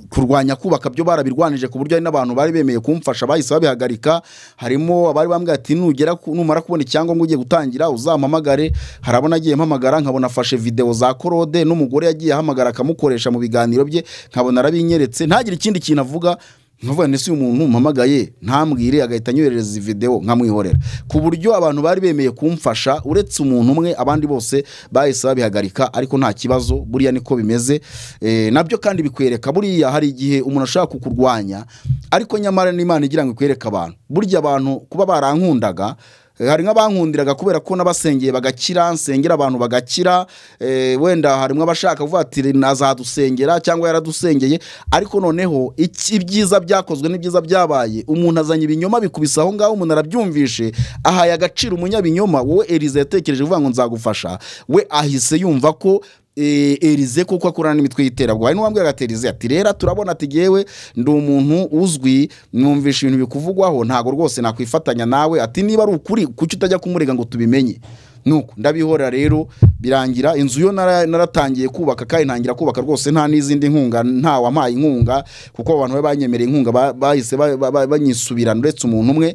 kurwanya kubaka byo barabirwanije ku buryo hari n'abantu bari bemeye kumfasha bahise babihagarika harimo abari bambwiye ati nugera ku- numara kubona icyangombwa ugiye gutangira uzampamagare hari abo nagiye mpamagara nkabona afashe videwo za korode n'umugore yagiye ahamagara akamukoresha mu biganiro bye nkabona arabinyeretse ntagire ikindi kintu avuga nkavuga nti si umuntu mpamagaye ntambwire agahita anyoherereza izi videwo nkamwihorera ku buryo abantu bari bemeye kumfasha uretse umuntu umwe abandi bose bahise babihagarika ariko nta kibazo buriya niko bimeze Eh, nabyo kandi bikwereka buriya hari igihe umuntu ashaka kukurwanya ariko nyamara n'imana igira ngo ikwereke abantu burya abantu kuba barankundaga Eh, hari nk'abankundiraga kubera ko n'abasengeye bagakira nsengera abantu bagakira eh, wenda harimo abashaka kuvuga ati nazadusengera cyangwa yaradusengeye ariko noneho iki- ibyiza byakozwe n'ibyiza byabaye umuntu azanye ibinyoma bikubise aho ngaho umuntu arabyumvishe ahaye agaciro umunyabinyoma wowe erize yatekereje kuvuga ngo nzagufasha we ahise yumva ko eh, erize kuko akorana n'imitwe y'iterabwoba hari n'uwambwiraga ati erize ati rero turabona ati yewe ndi umuntu uzwi numvisha ibintu bikuvugwaho ntabwo rwose nakwifatanya nawe ati niba ari ukuri kuki utajya kumurega ngo tubimenye nuko ndabihora rero birangira inzu yo nara- naratangiye kubaka kandi ntangira kubaka rwose nta n'izindi nkunga nta wampaye inkunga kuko abantu bari banyemereye inkunga ba- bahise ba- ba- ba- banyisubirana uretse umuntu umwe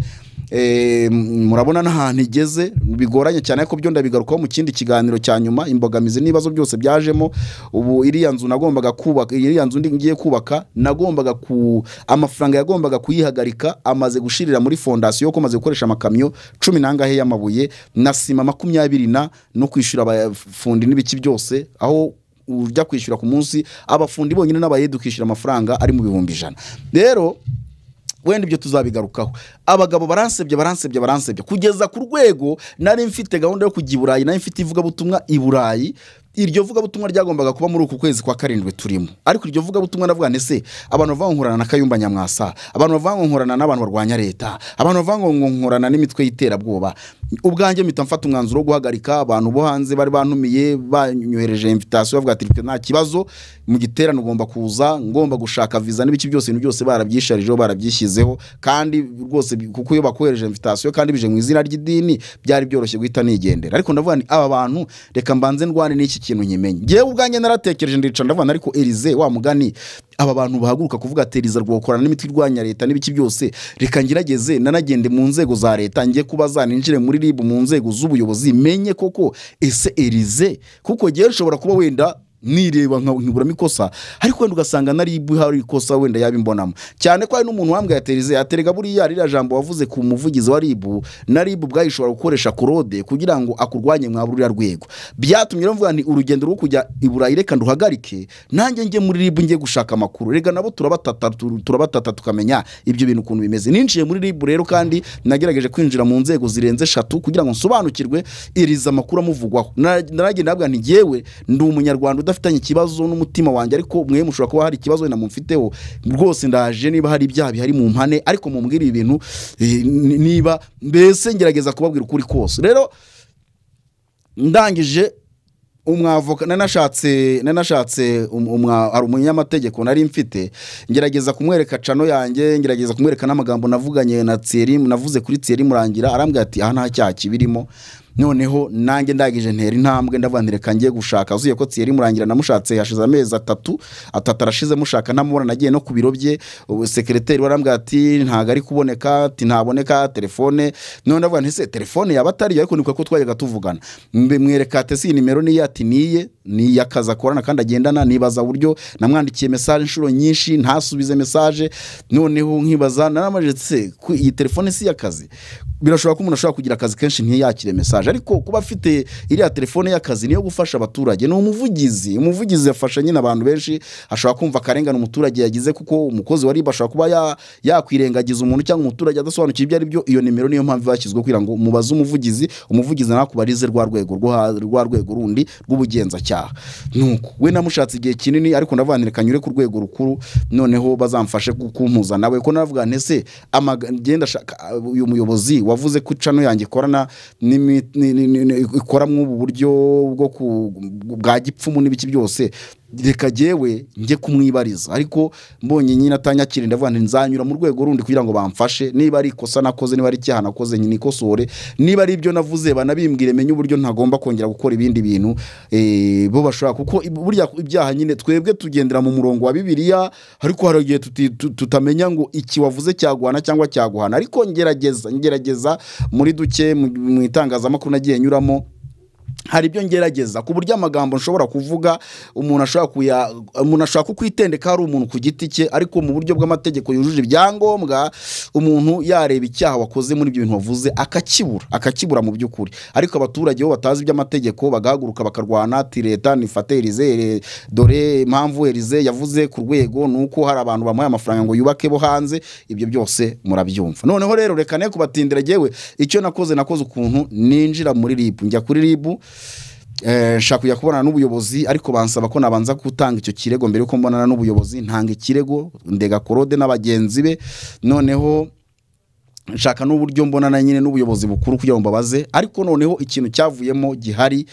Eh, m- murabona n'ahantu igeze bigoranye cyane ariko byo ndabigarukaho mu kindi kiganiro cya nyuma imbogamizi n'ibibazo byose byajemo ubu iriya nzu nagombaga kubaka iriya nzu ndi- ngiye kubaka nagombaga ku amafaranga yagombaga kuyihagarika amaze gushirira muri fondasiyo ko maze gukoresha amakamyo cumi n'angahe y'amabuye na sima makumyabiri na no kwishyura abafundi n'ibiki byose aho ujya kwishyura ku munsi abafundi bonyine n'abayede ukishyura amafaranga ari mu bihumbi ijana rero wenda ibyo tuzabigarukaho abagabo baransebye baransebye baransebye kugeza ku rwego nari mfite gahunda yo kujya i burayi nari mfite ivugabutumwa i burayi iryo vugabutumwa ryagombaga kuba muri uku kwezi kwa karindwi turimo ariko iryo vugabutumwa ndavuga nti se abantu bavuga ngo nkorana na kayumba nyamwasa abantu bavuga ngo nkorana n'abantu barwanya leta abantu bavuga ngo nkorana n'imitwe y'iterabwoba ubwanjye mpita mfata umwanzuro wo guhagarika abantu bo hanze bari bantumiye banyohereje invitasiyo bavuga ati "Twe nta kibazo mu giterane ugomba kuza ngomba gushaka viza n'ibiki byose ibintu byose barabyisharijeho barabyishyizeho kandi rwose bi- kuko iyo bakohereje invitasiyo kandi bije mu izina ry'idini byari byoroshye guhita nigendera ariko ndavuga ni aba bantu reka mbanze ndwane n'iki kintu nkimenye ngewe ubwanjye naratekereje ndicara ndavuga nti, ariko erize wa mugani aba bantu bahaguruka kuvuga ati erize rwokorana n'imitwe irwanya leta n'ibiki byose reka ngerageze nanagende mu nzego za leta njye kubaza ninjire muri rib mu nzego z'ubuyobozi menye koko ese erize kuko ngewe nshobora kuba wenda nireba nka- nkiburamo ikosa ariko wenda ugasanga na ribu hari ikosa wenda yabimbonamo cyane ko hari n'umuntu wambwiye ati erize aterega buriya ririya jambo wavuze ku muvugizi wa ribu na ribu ubwayo ishobora gukoresha korode kugira ngo akurwanye mwa ruriya rwego byatumye rero mvuga ni urugendo rwo kujya i burayi reka nduhagarike nanjye njye muri ribu njye gushaka amakuru rega nabo turabatata tu- turabatata tukamenya ibyo bintu ukuntu bimeze ninjiye muri ribu rero kandi nagerageje kwinjira mu nzego zirenze eshatu kugira ngo nsobanukirwe iriza amakuru amuvugwaho Na- naragenda nabwa nti ngewe ndi umunyarwanda udafitanye ikibazo n'umutima wanjye ariko mwe mushobora kuba hari ikibazo wenda mumfiteho rwose ndaje niba hari ibyaha bihari mu mpane ariko mumbwire ibi bintu eh, ni- niba mbese ngerageza kubabwira ukuri kose rero ndangije umwavoka nanashatse nanashatse um- umwa- hari umunyamategeko nari mfite ngerageza kumwereka cano yanjye ngerageza kumwereka n'amagambo navuganye na Thierry navuze kuri Thierry murangira arambwira ati aha nta cyaha kibirimo noneho nanjye ndangije ntera intambwe ndavuga nti reka ngiye gushaka uzuye ko Thierry murangira namushatse hashize amezi atatu atatu arashize mushaka ntamubona nagiye no ku biro bye ubu sekereteri warambwira ati ntabwo ari kuboneka ati ntaboneka telefone none ndavuga nti se telefone yaba atariyo ariko ni ko twajyaga tuvugana Mbe- mwereka ati si iyi nimero niye ati niye ni iy'akazi akorana kandi agendana nibaza uburyo namwandikiye mesaje inshuro nyinshi ntasubize mesaje noneho nkibaza naramajije ati se ku- iyi telefone si iy'akazi birashobora ko umuntu ashobora kugira akazi kenshi ntiyakire mesaje yaratangaje ariko kuba afite iriya telefone y'akazi niyo gufasha abaturage ni umuvugizi umuvugizi yafasha nyine abantu benshi ashobora kumva akarengane umuturage yagize kuko umukozi wa ribu ashobora kuba ya- yakwirengagiza umuntu cyangwa umuturage adasobanukiwe ibyo ari byo iyo nimero niyo mpamvu bashyizwe kugira ngo mubaze umuvugizi umuvugizi nawe akubarize rwa rwego rwo ha- rwa rwego rundi rw'ubugenzacyaha nuko we namushatse igihe kinini ariko ndavuga kanyure ku rwego rukuru noneho bazamfashe ku- kumpuza nawe ko navuga nti ese amaga- ngenda ashaka uyu muyobozi wavuze ko cano yanjye ikorana n'imi- ni- ni- ni- ni- ikora mw'ubu buryo bwo ku- bwa gipfumu n'ibiki byose reka jyewe njye kumwibariza ariko mbonye nyine atanyakira ndavuga nti nzanyura mu rwego rundi kugira ngo bamfashe niba ari ikosa nakoze niba ari icyaha nakoze nikosore niba ari ibyo navuze banabimbwire menye uburyo ntagomba kongera gukora ibindi bintu eh, bo bashobora kuko ib- burya ibyaha nyine twebwe tugendera mu murongo wa bibiliya ariko hari igihe tuti- tu- tutamenya ngo iki wavuze cyaguhana cyangwa cyaguhana ariko ngerageza ngerageza muri duke mu- mu itangazamakuru nagiye nyuramo hari ibyo ngerageza ku buryo amagambo nshobora kuvuga umuntu ashobora kuya umuntu ashobora kukwitendeka hari umuntu ku giti cye ariko mu buryo bw'amategeko yujuje ibyangombwa umuntu yareba icyaha wakoze muri ibyo bintu wavuze akakibura akakibura mu by'ukuri ariko abaturage bo batazi iby'amategeko bagahaguruka bakarwana ati leta nifate erize ere- dore impamvu erize yavuze ku rwego ni uko hari abantu bamuhaye amafaranga ngo yubake bo hanze ibyo byose murabyumva noneho rero reka ne kubatindira jyewe icyo nakoze nakoze ukuntu ninjira muri ribu njya kuri ribu Eh, nshaka kujya kubonana n'ubuyobozi ariko bansaba ko nabanza gutanga icyo kirego mbere yuko mbonana n'ubuyobozi ntanga ikirego ndega korode n'abagenzi be noneho nshaka n'uburyo mbonana nyine n'ubuyobozi bukuru kugira ngo mbabaze ariko noneho ikintu cyavuyemo gihari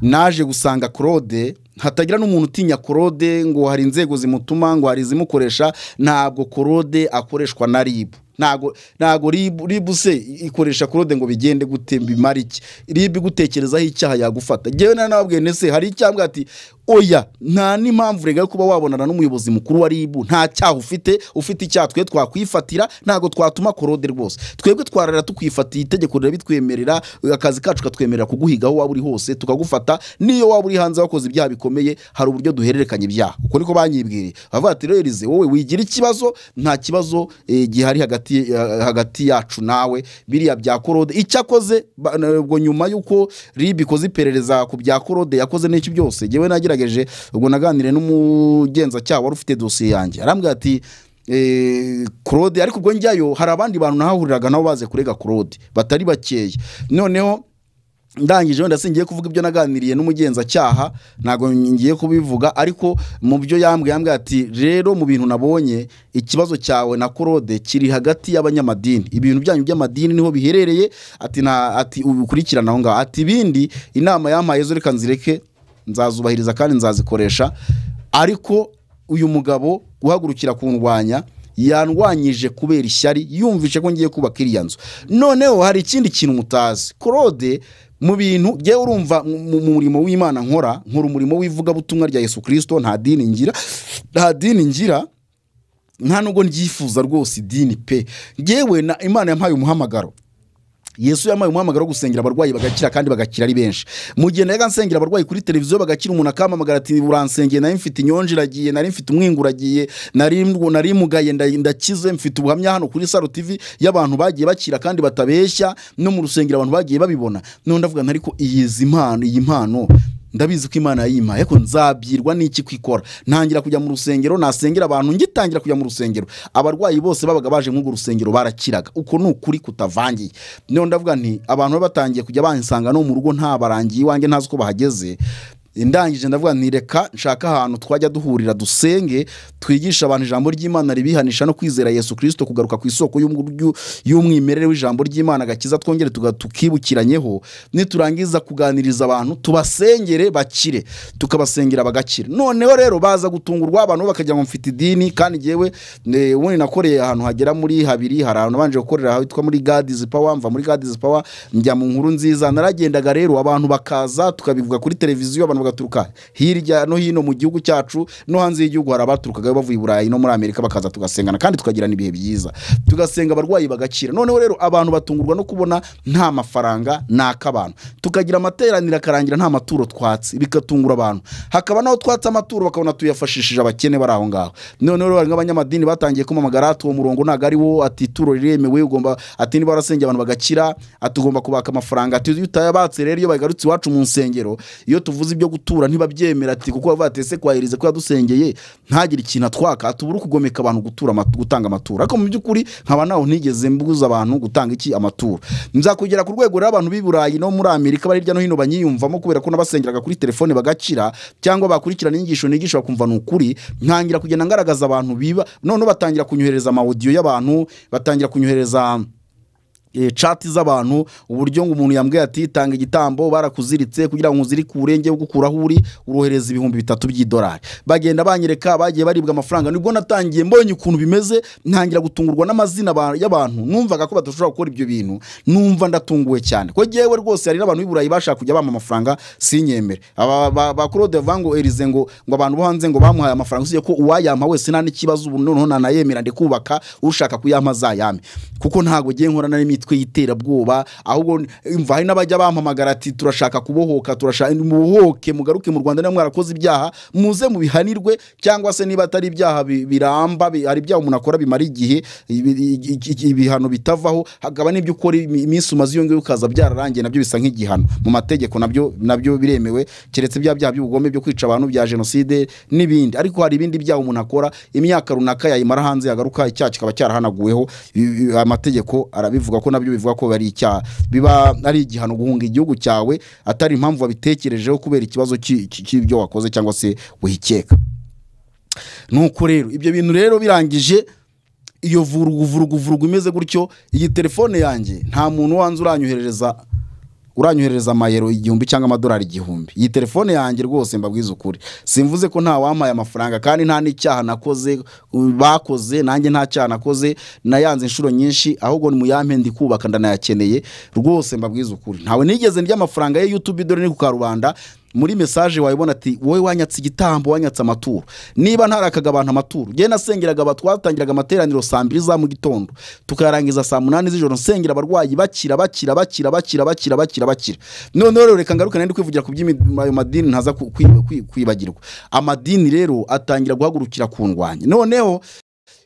naje gusanga claude hatagira n'umuntu utinya claude ngo hari inzego zimutuma ngo hari izimukoresha ntabwo claude akoreshwa na rib ntabwo ntabwo rib RIB se ikoresha claude ngo bigende gute bimara iki rib igutekerezaho icyaha yagufata ngewe nari nababwiye nese hari icyambwa ati oya nta n'impamvu rega yo kuba wabonana n'umuyobozi mukuru wa rib nta cyaha ufite ufite icyaha twe twakwifatira ntabwo twatuma korode rwose twebwe twararira tukwifatiye itegeko rirabitwemerera akazi kacu katwemerera kuguhiga aho waba uri hose tukagufata n'iyo waba uri hanze wakoze ibyaha bikomeye hari uburyo duhererekanya ibyaha uko niko banyibwiriye bavuga ati rero Elize, wowe wigira ikibazo nta kibazo eh, gihari hagati eh, hagati yacu nawe biriya bya korode icyakoze ba- na- ubwo nyuma y'uko rib ikoze iperereza ku bya korode yakoze n'iki byose njyewe nagerageje ubwo naganiriye n'umugenzacyaha wari ufite dosiye yanjye arambwira ati Eh, claude ariko ubwo njyayo hari abandi bantu nahahuriraga nabo baze kurega claude batari bakeya noneho ndangije wenda singiye kuvuga ibyo naganiriye n'umugenzacyaha ntabwo ngiye kubivuga ariko mu byo yambwiye yambwiye ati rero mu bintu nabonye ikibazo cyawe na korode kiri hagati y'abanyamadini ibintu byanyu by'amadini niho biherereye ati na ati ubikurikirana aho ngaho ati ibindi inama yampaye zo reka nzireke nzazubahiriza kandi nzazikoresha ariko uyu mugabo guhagurukira kundwanya yandwanyije kubera ishyari yumvishe ko ngiye kubaka iriya nzu noneho hari ikindi kintu mutazi claude mu bintu ngewe urumva mu- mu murimo w'imana nkora nkora umurimo w'ivugabutumwa rya yesu kirisito nta dini ngira nta dini ngira nta nubwo ndyifuza rwose idini pe ngewe na imana yampaye umuhamagaro yesu yampaye umuhamagaro wo gusengera abarwayi bagakira kandi bagakira ari benshi mu gihe najyaga nsengera abarwayi kuri televiziyo bagakira umuntu akampamagara ati uransengeye nari mfite inyonje iragiye nari mfite umwingo uragiye nari nari mugaye nda- ndakize mfite ubuhamya hano kuri saro tv y'abantu bagiye bakira kandi batabeshya no mu rusengero abantu bagiye babibona none ndavuga nti ariko iyi zi mpano iyi mpano ndabizi ko imana yayimpaye ariko nzabyirwa n'iki kwikora ntangira kujya mu rusengero nasengera abantu ngitangira kujya mu rusengero abarwayi bose babaga baje nk'urwo rusengero barakiraga uko ni ukuri kutavangiye none ndavuga nti abantu baba batangiye kujya bansanga no mu rugo ntabarangiye iwanjye ntazi uko bahageze ndangije ndavuga nti reka nshaka ahantu twajya duhurira dusenge twigisha abantu ijambo ry'imana ribihanisha no kwizera yesu kirisito kugaruka ku isoko y'umuryu- y'umwimerere w'ijambo ry'imana agakiza twongere tuga- tukibukiranyeho niturangiza kuganiriza abantu tubasengere bakire tukabasengera bagakira noneho rero baza gutungurwa abantu bakagira ngo mfite idini kandi ngewe eh, ubundi nakoreye ahantu hagera muri habiri hari ahantu nabanje gukorera hitwa muri gadizi pawa mva muri gadizi pawa njya mu nkuru nziza naragendaga rero abantu bakaza tukabivuga kuri televiziyo abantu bagakomeza bagaturuka hirya no hino mu gihugu cyacu no hanze y'igihugu hari abaturukaga bavuye i burayi no muri amerika bakaza tugasengana kandi tukagirana ibihe byiza tugasenga abarwayi bagakira noneho rero abantu batungurwa no kubona nta mafaranga ni ak'abantu tukagira amateraniro akarangira nta maturo twatse bigatungura abantu hakaba n'aho twatse amaturo bakabona tuyafashishije abakene bari aho ngaho noneho rero hari nk'abanyamadini batangiye kumamagara ati uwo murongo ntabwo ari wo ati ituro riremewe ugomba ati niba warasengeye abantu bagakira ati ugomba kubaka amafaranga ati iyo utayabatse rero iyo bagarutse iwacu mu nsengero iyo tuvuze ibyo gutura ntibabyemera ati kuko bavuga ati ese kwahiriza ko yadusengeye ntagire ikintu atwaka ati ubu uri kugomeka abantu gutura amatu- gutanga amaturo ariko mu by'ukuri nkaba naho ntigeze mbuza abantu gutanga iki amaturo nzakugera ku rwego rero abantu b'i burayi no muri amerika bari hirya no hino banyiyumvamo kubera ko n'abasengeraga kuri telefone bagakira cyangwa bakurikirana inyigisho nigisha bakumva ni ukuri ntangira kugenda ngaragaza abantu biba noneho batangira kunyohereza amawodiyo y'abantu batangira kunyohereza eh, chat z'abantu uburyo ngo umuntu yambwiye ati tanga igitambo barakuziritse kugira ngo uzirike uburenge gukuraho uri urohereza ibihumbi bitatu by'idolari bagenda banyereka bagiye baribwa amafaranga nibwo natangiye mbonye ukuntu bimeze ntangira gutungurwa n'amazina aba- y'abantu numvaga ko badashobora gukora ibyo bintu numva ndatunguwe cyane ko jyewe rwose hari n'abantu b'i burayi bashaka kujya bampa amafaranga sinyemere aba ba- ba claude vango erize ngo ngo abantu bo hanze ngo bamuhaye amafaranga usibye ko uwayampa wese nta n'ikibazo ubu noneho nanayemera ndi kubaka ushaka kuyampa azayame kuko ntabwo ngiye nkorana n'imitwe y'iterabwoba ahubwo mva hari n'abajya bampamagara ati turashaka kubohoka turashaka mubohoke mugaruke mu rwanda niba mwarakoze ibyaha muze mubihanirwe cyangwa se niba atari ibyaha bi- biramba bi- hari ibyaha umuntu akora bimara igihe ibi- i- i- i- ibihano bitavaho hakaba n'ibyo ukora imi- iminsi umaze iyo ngiyo ukaza byararangiye nabyo bisa nk'igihano mu mategeko nabyo nabyo biremewe keretse bya byaha by'ubugome byo kwica abantu bya jenoside n'ibindi ariko hari ibindi byaha umuntu akora imyaka runaka yayimara hanze yagaruka icyaha kikaba cyarahanaguweho i- i- amategeko arabivuga ko nabyo bivuga ko bari icyaha biba ari igihano guhunga igihugu cyawe atari impamvu wabitekerejeho kubera ikibazo cy'i- cy'i- cy'ibyo wakoze cyangwa se wikeka nuko rero ibyo bintu rero birangije iyo vurugu vurugu vurugu imeze gutyo iyi telefone yanjye nta muntu wanze uranyoherereza uranyoherereza amayero igihumbi cyangwa amadolari igihumbi iyi telefone yanjye rwose mbabwiza ukuri simvuze ko nta wampaye amafaranga kandi nta n'icyaha nakoze u- bakoze nanjye nta cyaha nakoze nayanze inshuro nyinshi ahubwo ni muyampe ndi kubaka ndanayakeneye rwose mbabwiza ukuri ntawe nigeze ndya amafaranga ya yutube dore ni ku karubanda muri mesaje wayibona ati wowe wanyatse igitambo wanyatse amaturo niba ntarakaga abantu amaturo njye nasengeraga aba twatangiraga amateraniro saa mbiri za mu gitondo tukayarangiza saa munani z'ijoro nsengera abarwayi bakira bakira bakira bakira bakira bakira bakira noneho rero reka ngaruke nari kwivugira ku by'ayo madini ntaza ku- kwi- kwi- kwibagirwa amadini rero atangira guhagurukira ku ndwanya noneho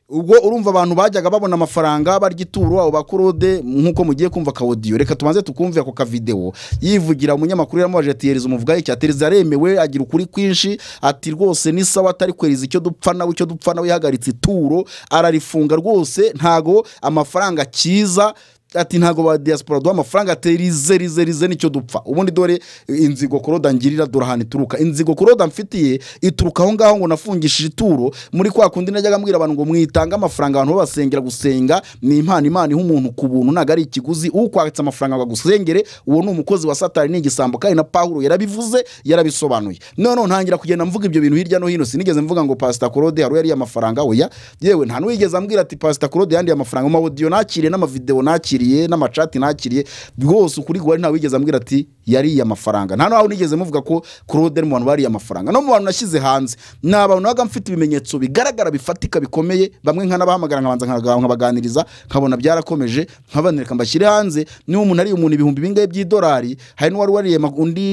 ubwo urumva abantu bajyaga babona amafaranga barya ituro abo bakorode nk'uko mugiye kumva kawodiyo reka tubanze tukumve ako kavidewo yivugira umunyamakuru yaramubajije ati yereza umuvugaho icya tereza aremewe agira ukuri kwinshi ati rwose ni sawa atari kwereza icyo dupfa nawe icyo dupfa nawe yahagaritse ituro ararifunga rwose ntago amafaranga kiza ati ntago ba diaspora duha amafaranga ati rize rize rize nicyo dupfa ubundi dore inzigo koroda ngirira dore ahantu ituruka inzigo koroda mfitiye ituruka aho ngaho ngo nafungishije ituro muri kwa kundi najyaga mbwira abantu ngo mwitange amafaranga abantu babasengera gusenga ni impano imana iha umuntu ku buntu ntabwo ari ikiguzi ukwatse amafaranga ngo agusengere uwo ni umukozi wa satani ni igisambo kandi na pawulo yarabivuze yarabisobanuye noneho ntangira kugenda mvuga ibyo bintu hirya no hino sinigeze mvuga ngo pasita korode hari yariye amafaranga oya yewe nta n'uwigeze ambwira ati pasita korode yandiye amafaranga mu mawodiyo nakiriye n'amavidewo nakiriye n'amacati nakiriye rwose ukuri guhari nta wigeze ambwira ati yariye amafaranga nta n'aho nigeze muvuga ko korode ari mu bantu bariye amafaranga no mu bantu nashyize hanze ni abantu nabaga mfite ibimenyetso bigaragara bifatika bikomeye bamwe nkanabahamagara nkabanza nkaga- nkabaganiriza nkabona byarakomeje nkabanereka mbashyire hanze niba umuntu ariye umuntu ibihumbi bingahe by'idolari hari n'uwari wariye ma- undi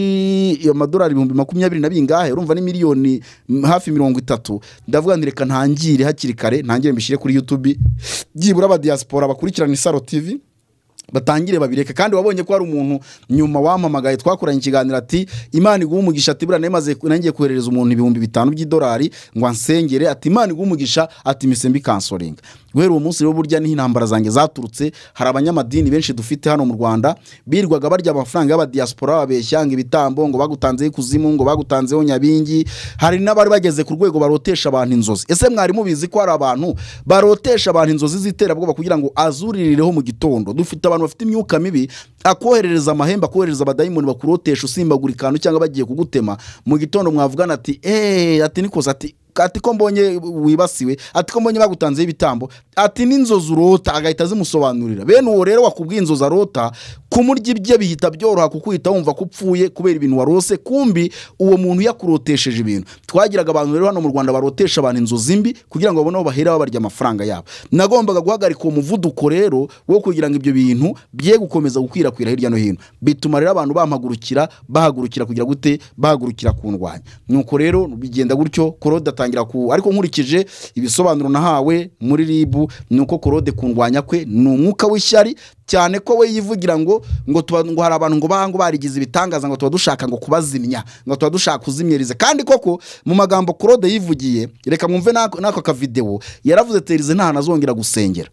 amadolari ibihumbi makumyabiri na bingahe urumva ni miliyoni mm, hafi mirongo itatu ndavuga nti reka ntangire hakiri kare ntangire mbishyire kuri youtube byibura abadiyasipora bakurikirana isaro tv batangire babireka kandi wabonye ko hari umuntu nyuma wampamagaye twakoranye ikiganiro ati imana iguha umugisha ati buriya nari nangiye koherereza umuntu ibihumbi bitanu by'idolari ngo ansengere ati imana iguha umugisha ati misembi kansoringa guhera uwo munsi rero burya niho intambara zanjye zaturutse hari abanyamadini benshi dufite hano mu rwanda birwaga barya amafaranga y'abadiyasipora babeshya ngo ibitambo ngo bagutanzeho ikuzimu ngo bagutanzeho nyabingi hari n'abari bageze ku rwego barotesha abantu inzozi ese mwari mubizi ko hari abantu barotesha abantu inzozi z'iterabwoba kugira ngo azuririreho mu gitondo dufite abantu bafite imyuka mibi akoherereza amahembe akoherereza abadayimoni bakurotesha usimbagura ikantu cyangwa bagiye kugutema mu gitondo mwavugana ati eee ati nikoze ati ati ko mbonye wibasiwe ati ko mbonye bagutanzeho ibitambo ati n'inzozi urota agahita zimusobanurira bene uwo rero wakubwiye inzozi arota kumurya ibye bihita byoroha kuko uhita wumva ko upfuye kubera ibintu warose kumbi uwo muntu yakurotesheje ibintu twagiraga abantu rero hano mu rwanda barotesha abantu inzozi mbi kugira ngo babone aho bahera babarya amafaranga yabo nagombaga guhagarika uwo muvuduko rero wo kugira ngo ibyo bintu bye gukomeza gukwirakwira hirya no hino bituma rero abantu bampagurukira bahagurukira kugira gute bahagurukira kundwanya nuko rero bigenda gutyo korode atangira ku ariko nkurikije ibisobanuro nahawe muri ribu ni uko korode kundwanya kwe ni umwuka w'ishyari cyane ko we yivugira ngo ngo tuba ngo hari abantu ngo banga ngo barigize ibitangaza ngo tuba dushaka ngo kubazimya ngo tuba dushaka kuzimyiriza kandi koko mu magambo korode yivugiye reka mwumve n'ako n'ako kavidewo yaravuze terize ntahantu azongera gusengera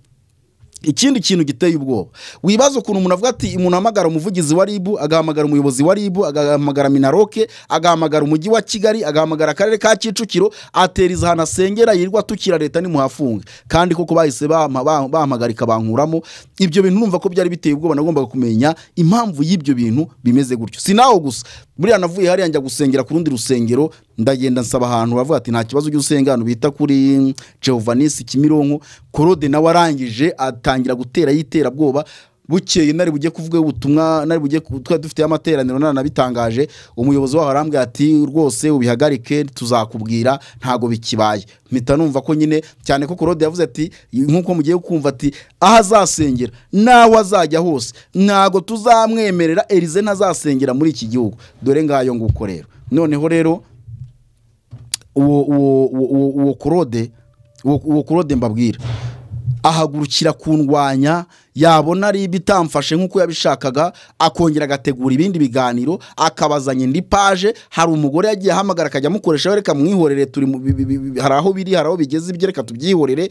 ikindi kintu giteye ubwoba wibaza ukuntu umuntu avuga ati umuntu ahamagara umuvugizi wa ribu agahamagara umuyobozi wa ribu agahamagara minaroke agahamagara umujyi wa kigali agahamagara akarere ka kicukiro ateriza ahantu asengera yirirwa atukira leta nimuhafunge kandi koko bahise bampa- bam- bampagarika bankuramo ibyo bintu numva ko byari biteye ubwoba nagombaga kumenya impamvu y'ibyo bintu bimeze gutyo si nawe gusa buriya navuye hariya njya gusengera ku rundi rusengero ndagenda nsaba ahantu bavuga ati nta kibazo ujya usenga ahantu bita kuri jehovanisi kimironko korode nawe arangije atangira gutera y'iterabwoba bukeye nari bujye kuvuga ubutumwa nari bujye ku- twari dufite amateraniro nanabitangaje umuyobozi waho arambwira ati rwose ubihagarike tuzakubwira ntago bikibaye mpita numva ko nyine cyane ko korode yavuze ati nkuko mugiye kumva ati aho azasengera n'aho azajya hose ntago tuzamwemerera erize ntazasengera muri iki gihugu dore ngayo nguko rero noneho rero uwo uwo uwo- uwo uwo korode uwo uwo korode mbabwira ahagurukira kundwanya yabona ari ibitamfashe nk'uko yabishakaga akongera agategura ibindi biganiro akabazanya indi paje hari umugore yagiye ahamagara akajya amukoresha reka mwihorere turi mu bi- bi- bi- bi- hari aho biri hari aho bigeze ibyo reka tubyihorere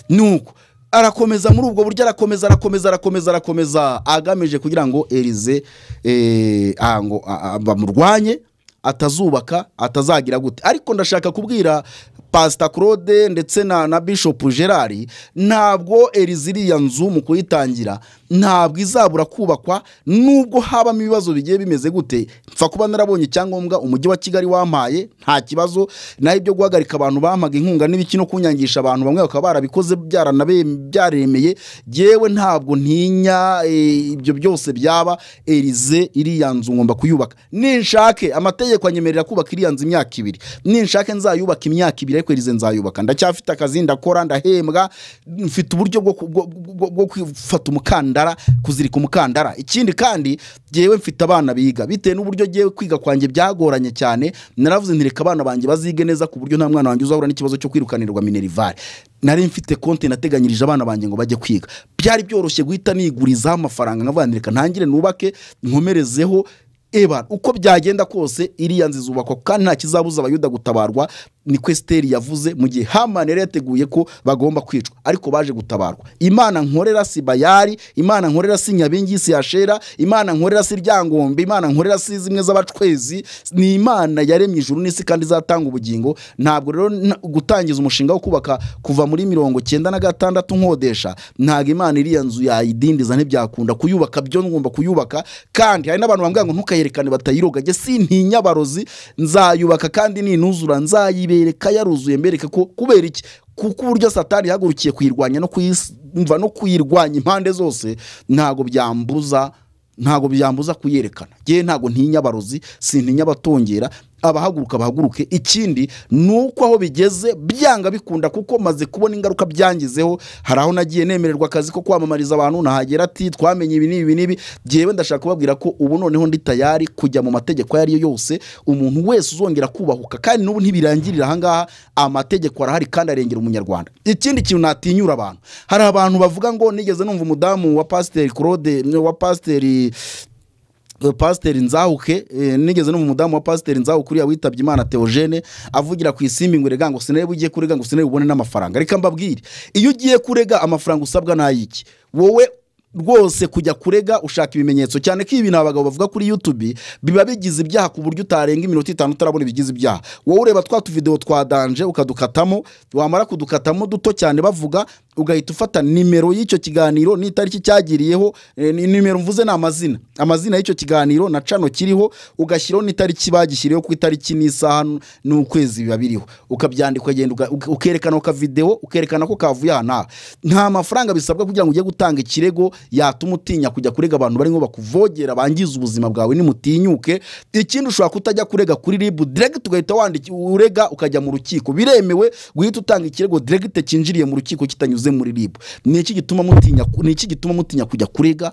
nuko arakomeza muri ubwo buryo arakomeza arakomeza arakomeza arakomeza agamije kugira ngo erize eh, ah, ngo ah, ah, bamurwanye atazubaka atazagira gute ariko ndashaka kubwira pasita claude ndetse na na bishop gerard ntabwo eriza iriya nzu mu kuyitangira ntabwo izabura kubakwa nubwo habamo ibibazo bigiye bimeze gute mfa kuba narabonye icyangombwa umujyi wa kigali wampaye nta kibazo naho ibyo guhagarika abantu bampaga inkunga n'ibiki no kunyangisha abantu bamwe bakaba barabikoze byaranabe- byaremeye yewe ntabwo ntinya eh, ibyo byose byaba erize iriya nzu ngomba kuyubaka ninshake amategeko anyemerera kubaka iriya nzu imyaka ibiri ninshake nzayubaka imyaka ibiri ariko erize nzayubaka ndacyafite akazi ndakora ndahembwa mfite uburyo bwo ku- bwo- bwo- bwo kwifata umukandara kuzirika umukandara ikindi kandi yewe mfite abana biga bitewe n'uburyo ngewe kwiga kwanjye byagoranye cyane naravuze nti reka abana banjye bazige neza ku buryo nta mwana wanjye uzahura n'ikibazo cyo kwirukanirwa minerivare nari mfite konti nateganyirije abana banjye ngo bajye kwiga byari byoroshye guhita nigurizaho amafaranga nkavuga nti reka ntangire nubake nkomerezeho eba uko byagenda kose iriya nzu izubakwa kandi nta kizabuza abayuda gutabarwa niko esiteri yavuze mu gihe hamani yari yateguye ko bagomba kwicwa ariko baje gutabarwa imana nkorera si bayari imana nkorera si nyabingi si yashera imana nkorera si ryangombe imana nkorera si zimwe z'abacwezi ni imana yaremye ijuru n'isi kandi izatanga ubugingo ntabwo rero nta- gutangiza umushinga wo kubaka kuva muri mirongo cyenda na gatandatu nkodesha ntabwo imana iriya nzu yayidindiza ntibyakunda kuyubaka byo ngomba kuyubaka kandi hari n'abantu bambwira ngo ntukayerekane batayirogage sintinya barozi nzayubaka kandi ninuzura nzayibereka yaruzuye mbereke ko kubera iki kuko uburyo satani yahagurukiye kuyirwanya no kuyimva no kuyirwanya impande zose ntabwo byambuza ntabwo byambuza kuyerekana ngewe ntabwo ntinya abarozi sintinya abatongera abahaguruka bahaguruke ikindi ni uko aho bigeze byanga bikunda kuko maze kubona ingaruka byangizeho hari aho nagiye nemererwa akazi ko kwamamariza abantu nahagera ati twamenye ibi n'ibi n'ibi ngewe ndashaka kubabwira ko ubu noneho ndi tayari kujya mu mategeko ayo ari yo yose umuntu wese uzongera kubahuka kandi n'ubu ntibirangirira ahangaha amategeko arahari kandi arengera umunyarwanda ikindi kintu natinyura abantu hari abantu bavuga ngo nigeze numva umudamu wa pasiteri claude wa pasiteri eh, pasiteri nzahuke eh, nigeze no mu mudamu wa pasiteri nzahuke uriya witabye imana theogene avugira ku isimbi ngo rega ngo sinarebe ugiye kurega ngo sinarebe ubone n'amafaranga reka mbabwire iyo ugiye kurega amafaranga usabwa n'ayiki wowe rwose kujya kurega ushaka ibimenyetso cyane ko ibi ni abagabo bavuga kuri youtube biba bigize ibyaha ku buryo utarenga iminota itanu utarabona ibigize ibyaha wowe ureba twa tuvidewo twa danje ukadukatamo wamara kudukatamo duto cyane bavuga ugahita ufata nimero y'icyo kiganiro n'itariki cyagiriyeho eh, ni- nimero mvuze ni amazina amazina y'icyo kiganiro na cano kiriho ugashyiraho n'itariki bagishyiriyeho ku itariki n'isaha n- n'ukwezi biba biriho ukabyandika ukagenda uga- uke- ukerekana kavidewo ukerekana ko kavuye aha n'aha nta mafaranga bisabwa kugira ngo ujye gutanga ikirego yatuma utinya kujya kurega abantu barimo bakuvogera bangiza ubuzima bwawe nimutinyuke ikindi ushobora kutajya kurega kuri ribu direct ugahita wandika urega ukajya mu rukiko biremewe guhita utanga ikirego direct cyinjiriye mu rukiko kitanyuze muri ribu ni iki gituma mutinya ni iki gituma mutinya kujya kurega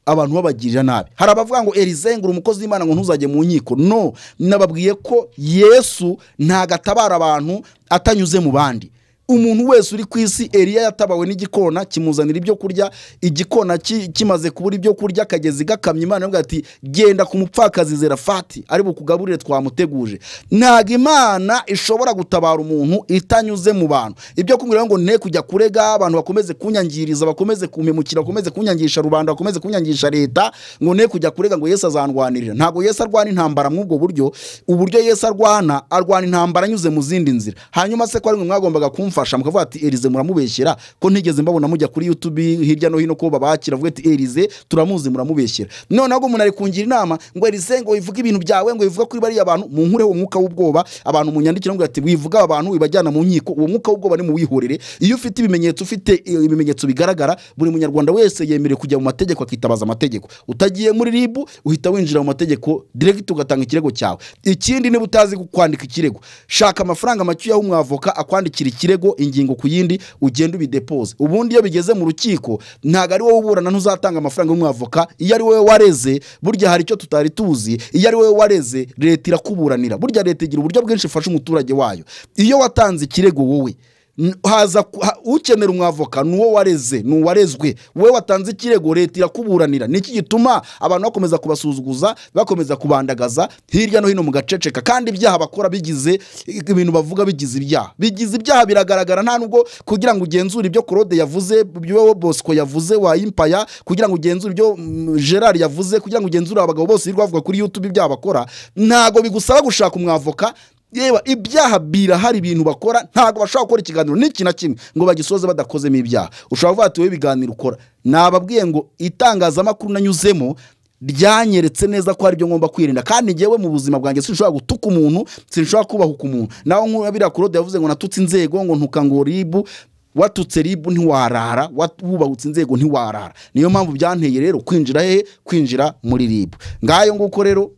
abantu babagirira nabi hari abavuga ngo erizengura umukozi w'imana ngo ntuzajye mu nkiko no nababwiye ko yesu ntago atabara abantu atanyuze mu bandi umuntu wese uri ku isi eriya yatabawe n'igikona kimuzanira ibyo kurya igikona ki- kimaze kubura ibyo kurya akagezi gakamya imana ivuga ati genda ku mupfakazi zerafati ari bukugaburire twamuteguje ntabwo imana ishobora gutabara umuntu itanyuze mu bantu ibyo kumubwira ngo ne kujya kurega abantu bakomeze kunyangiriza bakomeze kumpemukira bakomeze kunyangisha rubanda bakomeze kunyangisha leta ngo ne kujya kurega ngo yesu azandwanirira ntabwo yesu arwana intambara muri ubwo buryo uburyo yesu arwana arwana intambara anyuze mu zindi nzira hanyuma se ko ari mwe mwagombaga kumfasha mukavuga ati erize muramubeshyera ko ntigeze mbabona mujya kuri youtube hirya no hino ko babakira avuga ati erize turamuzi muramubeshyera noneho ubwo umuntu ari kungira inama ngo erize ngo wivuge ibintu byawe ngo wivuge kuri bariya bantu munkureho umwuka w'ubwoba abantu munyandikire ngo ati wivuga aba bantu wibajyana mu nkiko uwo mwuka w'ubwoba ni muwihorere iyo ufite ibimenyetso ufite eh, ibimenyetso bigaragara buri munyarwanda wese yemerewe kujya mu mategeko akitabaza amategeko utagiye muri ribu uhita winjira mu mategeko direct ugatanga ikirego cyawe ikindi niba utazi kwandika ikirego shaka amafaranga makeya umwavoka akwandikira ikirego ingingo ku yindi ugenda ubidepoze ubundi iyo bigeze mu rukiko ntabwo ari wowe uburana ntuzatanga amafaranga y'umwavoka iyo ari wowe wareze burya hari icyo tutari tuzi iyo ari wowe wareze leta irakuburanira burya leta igira uburyo bwinshi ifasha umuturage wayo iyo watanze ikirego wowe n- haza ku- ha- ukenera umwavoka ni uwo wareze ni uwarezwe wowe watanze ikirego leta irakuburanira ni iki gituma abantu bakomeza kubasuzuguza bakomeza kubandagaza hirya no hino mu gaceceka kandi ibyaha bakora bigize ibintu bavuga bigize ibyaha bigize ibyaha biragaragara nta nubwo kugira ngo ugenzure ibyo claude yavuze ibyo bosco yavuze wa impaya kugira ngo ugenzure ibyo mm, gerard yavuze kugira ngo ugenzure abagabo bose birirwa bavuga kuri youtube ibyaha bakora ntago bigusaba gushaka umwavoka yewe ibyaha birahari ibintu bakora ntabwo bashobora gukora ikiganiro n'iki na kimwe ngo bagisoze badakozemo ibyaha ushobora kuvuga ati wowe ibiganiro ukora nababwiye ngo itangazamakuru nanyuzemo ryanyeretse neza ko hari ibyo ngomba kwirinda kandi njyewe mu buzima bwanjye sinshobora gutuka umuntu sinshobora kubahuka umuntu naho nk'uyu biriya kurode yavuze ngo natutse inzego ngo ntuka ngo ribu watutse ribu ntiwarara wat- wubahutse inzego ntiwarara niyo mpamvu byanteye rero kwinjira hehe kwinjira muri ribu ngayo nguko rero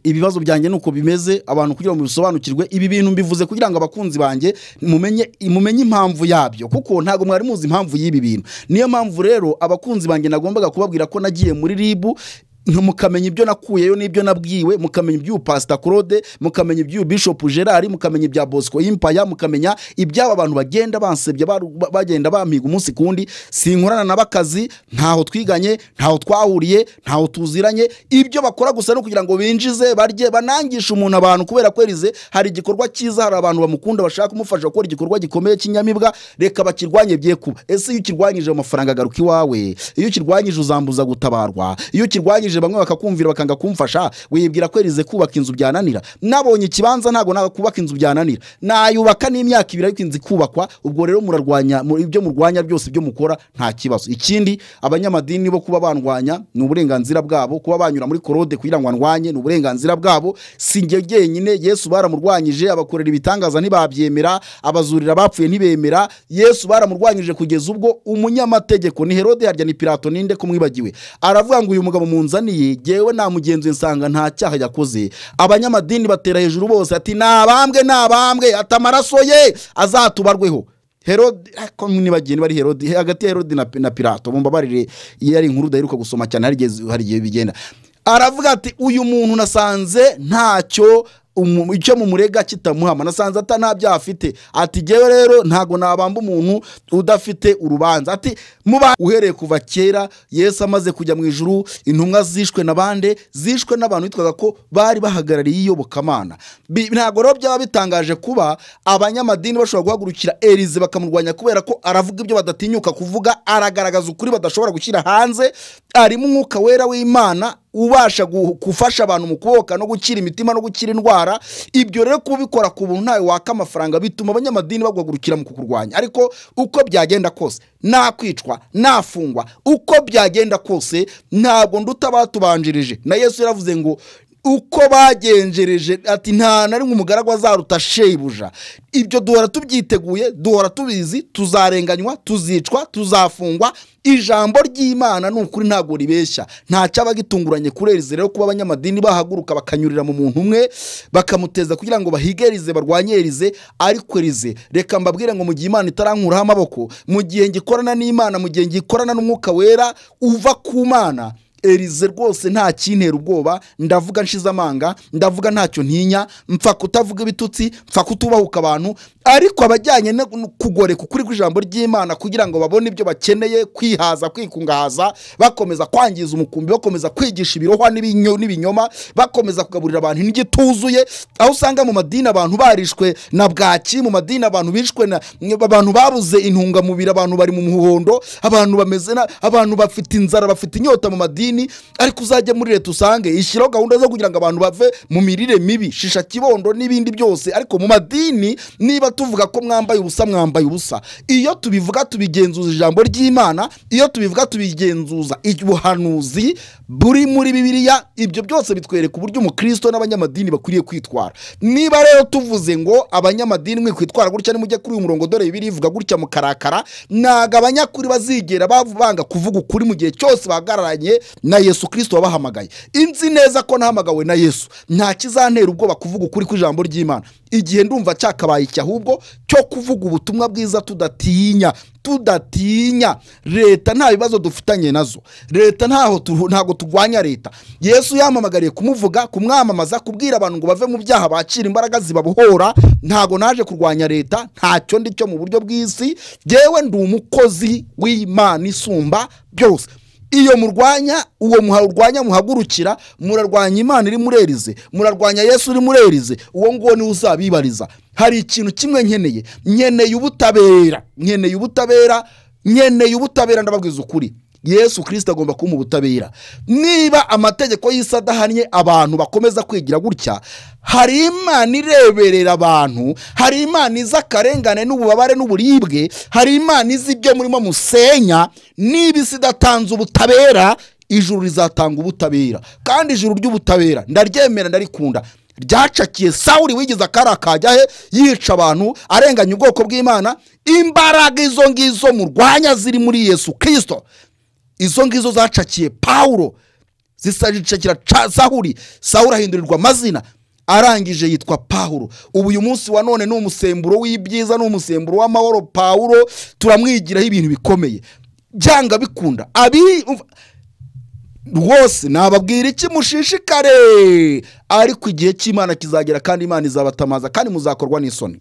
ibibazo byanjye nuko bimeze abantu kugira ngo bisobanukirwe ibi bintu mbivuze kugira ngo abakunzi banjye mumenye mumenye impamvu yabyo kuko ntabwo mwari muzi impamvu y'ibi bintu niyo mpamvu rero abakunzi banjye nagombaga kubabwira ko nagiye muri ribu nka- mukamenya ibyo nakuyeyo n'ibyo nabwiwe mukamenya iby'uyu pasita claude mukamenya iby'uyu bishop gerard mukamenya ibya bosco impaya mukamenya iby'aba bantu bagenda bansebya baru- ba- bagenda bampiga umunsi ku wundi sinkorana nabo akazi ntaho twiganye ntaho twahuriye ntaho tuziranye ibyo bakora gusa no kugira ngo binjize barye banangishe umuntu abantu kubera ko erize hari igikorwa cyiza hari abantu bamukunda bashaka kumufasha gukora igikorwa gikomeye cy'inyamibwa reka bakirwanye bye kuba ese iyo ukirwanyije ayo mafaranga agaruka iwawe iyo ukirwanyije uzambuza gutabarwa iyo ukirwanyije bamwe bakakumvira bakanga kumfasha wibwira ko erize kubaka inzu byananira nabonye ikibanza ntabwo ntabwo kubaka inzu byananira nayubaka n'imyaka ibiri ariko inzu ikubakwa ubwo rero murarwanya mu- ibyo murwanya byose ibyo mukora nta kibazo ikindi abanyamadini bo kuba bandwanya ni uburenganzira bwabo kuba banyura muri korode kugira ngo andwanye ni uburenganzira bwabo si njye jyenyine yesu baramurwanyije abakorera ibitangaza ntibabyemera abazurira abapfuye ntibemera yesu baramurwanyije kugeza ubwo umunyamategeko ni herode harya ni pirato ninde kumwibagiwe aravuga ngo uyu mugabo munzaniye jyewe namugenzuye nsanga nta cyaha yakoze abanyamadini batera hejuru bose ati nabambwe nabambwe ati amaraso ye azatubarweho herode ko nibagiye niba ari herode hagati ya herode na, na pirato mumbabarire iyo ari inkuru udaheruka gusoma cyane hari igihe- hari igihe bigenda aravuga ati uyu muntu nasanze ntacyo umu- icyo mumurega kitamuhama nasanze ata nta byaha afite ati jyewe rero ntago nabamba umuntu udafite urubanza ati muba uhereye kuva kera yesu amaze kujya mu ijuru intumwa zishwe na bande zishwe n'abantu bitwaga ko bari bahagarariye iyobokamana Bi- ntabwo rero byaba bitangaje kuba abanyamadini bashobora guhagurukira erize bakamurwanya kubera ko aravuga ibyo badatinyuka kuvuga aragaragaza ukuri badashobora gushyira hanze arimo umwuka wera w'imana ubasha gu- gufasha abantu mu kuboka no gukira imitima no gukira indwara ibyo rero kubikora ku buntu ntawe waka amafaranga bituma abanyamadini bagwagurukira mu kukurwanya ariko uko byagenda kose nakwicwa nafungwa uko byagenda kose ntabwo nduta abatubanjirije na yesu yaravuze ngo uko bagenjereje ati nta na rimwe umugaragu azaruta shebuja ibyo duhora tubyiteguye duhora tubizi tuzarenganywa tuzicwa tuzafungwa ijambo ry'imana ni ukuri ntabwo ribeshya nta cyabagitunguranye kurerize rero kuba abanyamadini bahaguruka bakanyurira mu muntu umwe bakamuteza kugira ngo bahige erize barwanye erize ariko erize reka mbabwire ngo mu gihe imana itarankuraho amaboko mu gihe ngikorana n'imana mu gihe ngikorana n'umwuka wera uva ku mana erize rwose nta kintera ubwoba ndavuga nshize amanga ndavuga ntacyo ntinya mpfa kutavuga ibitutsi mpfa kutubahuka abantu ariko abajyanye no kugoreka ukuri kw'ijambo ry'imana kugira ngo babone ibyo bakeneye kwihaza kwikungahaza bakomeza kwangiza umukumbi bakomeza kwigisha ibirohwa n'ibinyo- n'ibinyoma bakomeza kugaburira abantu indyo ituzuye aho usanga mu madini abantu barishwe na bwaki mu madini abantu bishwe na abantu babuze intungamubiri abantu bari mu muhondo abantu bameze na abantu bafite inzara bafite inyota mu madini ariko uzajya muri leta usange ishyiraho gahunda zo kugira ngo abantu bave mu mirire mibi shisha kibondo n'ibindi byose ariko mu madini niba tuvuga ko mwambaye ubusa mwambaye ubusa iyo tubivuga tubigenzuza ijambo ry'imana iyo tubivuga tubigenzuza ubuhanuzi buri muri bibiliya ibyo byose bitwereka uburyo umukristo n'abanyamadini bakwiriye kwitwara niba rero tuvuze ngo abanyamadini mwe kwitwara gutya nimujye kuri uyu murongo dore bibiri ivuga gutya mukarakara ntago abanyakuri bazigera bavu- banga kuvuga ukuri mu gihe cyose bahagararanye na yesu kirisito wabahamagaye inzi neza ko nahamagawe na yesu nta kizantera ubwoba kuvuga ukuri kw'ijambo ry'imana igihe ndumva cyakabaye iki ahubwo cyo kuvuga ubutumwa bwiza tudatinya tudatinya leta nta bibazo dufitanye nazo leta ntaho tu- ntago turwanya leta yesu yamamagariye kumuvuga kumwamamaza kubwira abantu ngo bave mu byaha bakira imbaraga zibabohora ntago naje kurwanya leta ntacyo ndi cyo mu buryo bw'isi yewe ndi umukozi w'imana isumba byose iyo murwanya uwo muharwanya muhagurukira murarwanya imana iri murerize murarwanya yesu uri murerize uwo nguwo niwe uzabibariza hari ikintu kimwe nkeneye nkeneye ubutabera nkeneye ubutabera nkeneye ubutabera ndababwiza ukuri yesu kirisita agomba kuba mu butabera niba amategeko y'isi adahannye abantu bakomeza kwigira gutya hari imana ireberera abantu hari imana izi akarengane n'ububabare n'uburibwe hari imana izi ibyo murimo musenya niba isi idatanze ubutabera ijuru rizatanga ubutabera kandi ijuru ry'ubutabera ndaryemera ndarikunda ryacakiye sawuri wigize akari akajya he yica abantu arenganya ubwoko bw'imana imbaraga izo ngizo murwanya ziri muri yesu kirisito izo ngizo zacakiye pawulo zisacakira ca- sahuri sahuri ahindurirwa amazina arangije yitwa pawulo ubu uyu munsi wa none ni umusemburo w'ibyiza ni umusemburo w'amahoro pawulo turamwigiraho ibintu bikomeye byanga bikunda abi rwose nababwira iki mushishikare ariko igihe cy'imana kizagera kandi imana izabatamaza kandi muzakorwa n'isoni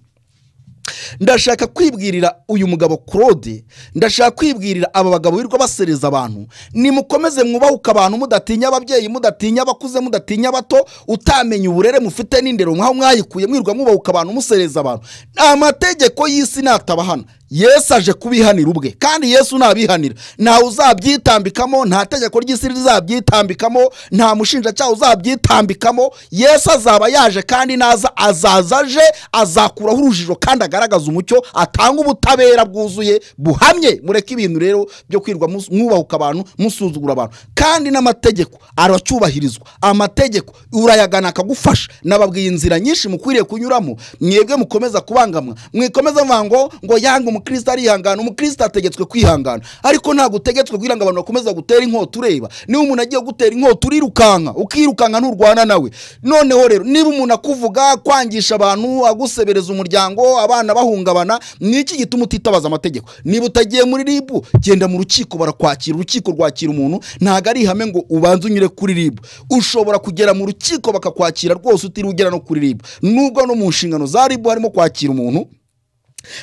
ndashaka kwibwirira uyu mugabo claude ndashaka kwibwirira aba bagabo birirwa basereza abantu nimukomeze mwubahuke abantu mudatinya ababyeyi mudatinya abakuze mudatinya abato utamenya uburere mufite n'indero mwaho mwayikuye mwirwa mwubahuka abantu musereza abantu amategeko y'isi natabahana yesu aje kubihanira ubwe kandi yesu nabihanira ntawe uzabyitambikamo nta tegeko ry'isi rizabyitambikamo nta mushinjacyaha uzabyitambikamo yesu azaba yaje kandi naza azaza aje azakuraho urujijo kandi agaragaza umucyo atanga ubutabera bwuzuye buhamye mureke ibintu rero byo kwirwa mus- mwubahuka abantu musuzugura abantu kandi n'amategeko aracyubahirizwa amategeko urayagana akagufasha nababwiye inzira nyinshi mukwiriye kunyuramo mwebwe mukomeza kubangamwa mwikomeza mvuga ngo ngo yanga umukristo arihangana umukristo ategetswe kwihangana ariko ntabwo utegetswe kugira ngo abantu bakomeze gutera inkota ureba niba umuntu agiye gutera inkota urirukanka ukirukanka nturwana nawe noneho rero niba umuntu akuvuga kwangisha abantu agusebereza umuryango abana bahungabana ni iki gituma utitabaza amategeko niba utagiye muri ribu genda mu rukiko barakwakira urukiko rwakira umuntu ntabwo ari ihame ngo ubanze unyure kuri ribu ushobora kugera mu rukiko bakakwakira rwose utiriwe ugera no kuri ribu nubwo no mu nshingano za ribu harimo kwakira umuntu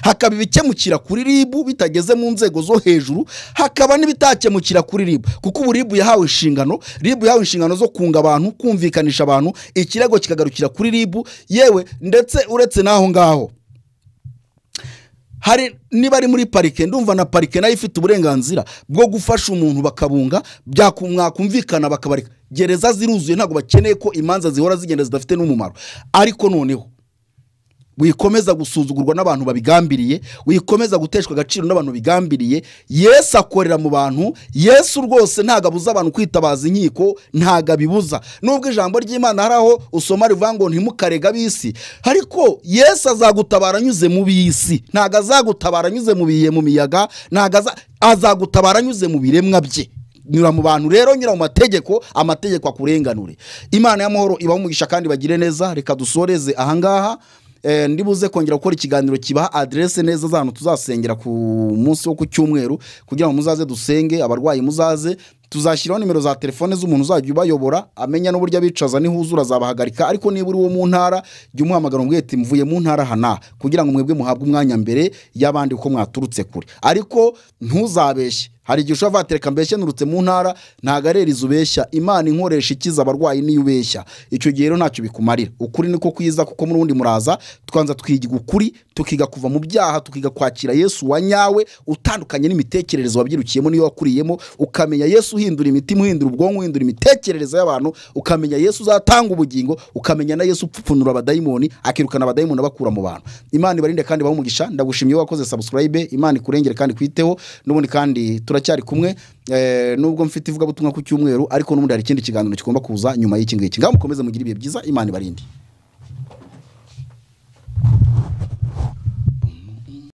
hakaba ibikemukira kuri ribu bitageze mu nzego zo hejuru hakaba n'ibitakemukira kuri ribu kuko ubu ribu yahawe inshingano ribu yahawe inshingano zo kunga abantu kumvikanisha abantu ikirego kikagarukira kuri ribu yewe ndetse uretse n'aho ngaho hari niba ari muri parike ndumva na parike nayo ifite uburenganzira bwo gufasha umuntu bakabunga byakumwakumvikana bakabareka gereza ziruzuye ntabwo bakeneye ko imanza zihora zigenda zidafite n'umumaro ariko noneho wikomeza gusuzugurwa n'abantu babigambiriye wikomeza guteshwa agaciro n'abantu bigambiriye yesu akorera mu bantu yesu rwose ntabwo abuza abantu kwitabaza inkiko ntabwo abibuza nubwo ijambo ry'imana hari aho usoma rivuga ngo ntimukarega ab'isi ariko yesu azagutabara anyuze mu bisi ntabwo azagutabara anyuze mu biye mu miyaga ntabwo aza- azagutabara anyuze mu biremwa bye nyura mu bantu rero nyura mu mategeko amategeko akurenganure imana y'amahoro ibaho umugisha kandi bagire neza reka dusoreze ahangaha Eh, ndi buze kongera gukora ikiganiro kibaha aderese neza z'ahantu tuzasengera ku munsi wo ku cyumweru kugira ngo muzaze dusenge abarwayi muzaze tuzashyiraho nimero za telefone z'umuntu uzajya ubayobora amenya n'uburyo abicaza nihuzura azabahagarika ariko niba uri wo mu ntara jya umuhamagara umubwire uti mvuye mu ntara aha n'aha kugira ngo mwebwe muhabwe umwanya mbere y'abandi uko mwaturutse kure ariko ntuzabeshye hari igihe ushobora kuvuga ati reka mbeshye nturutse mu ntara ntabwo ari erizi ubeshya imana inkoresha ikiza abarwayi niyo ubeshya icyo gihe rero ntacyo bikumarira ukuri niko kwiza kuko n'ubundi muraza twanza twiga ukuri tukiga kuva mu byaha tukiga kwakira yesu wa nyawe utandukanye n'imitekerereze wabyirukiyemo niyo wakuriyemo ukamenya yesu uhindura imitima uhindura ubwonko uhindura imitekerereze y'abantu ukamenya yesu uzatanga ubugingo ukamenya na yesu upfupfunura abadayimoni akirukana abadayimoni abakura mu bantu imana ibarinde kandi bamugisha ndagushimiye wakoze subscribe imana ikurengere kandi kwiteho n'ubundi kandi turacyari kumwe eh, nubwo mfite ivugabutumwa ku cyumweru ariko n'ubundi hari ikindi kiganiro kigomba kuza nyuma y'iki ngiki ngaho mukomeze mugire ibihe byiza imana ibarinde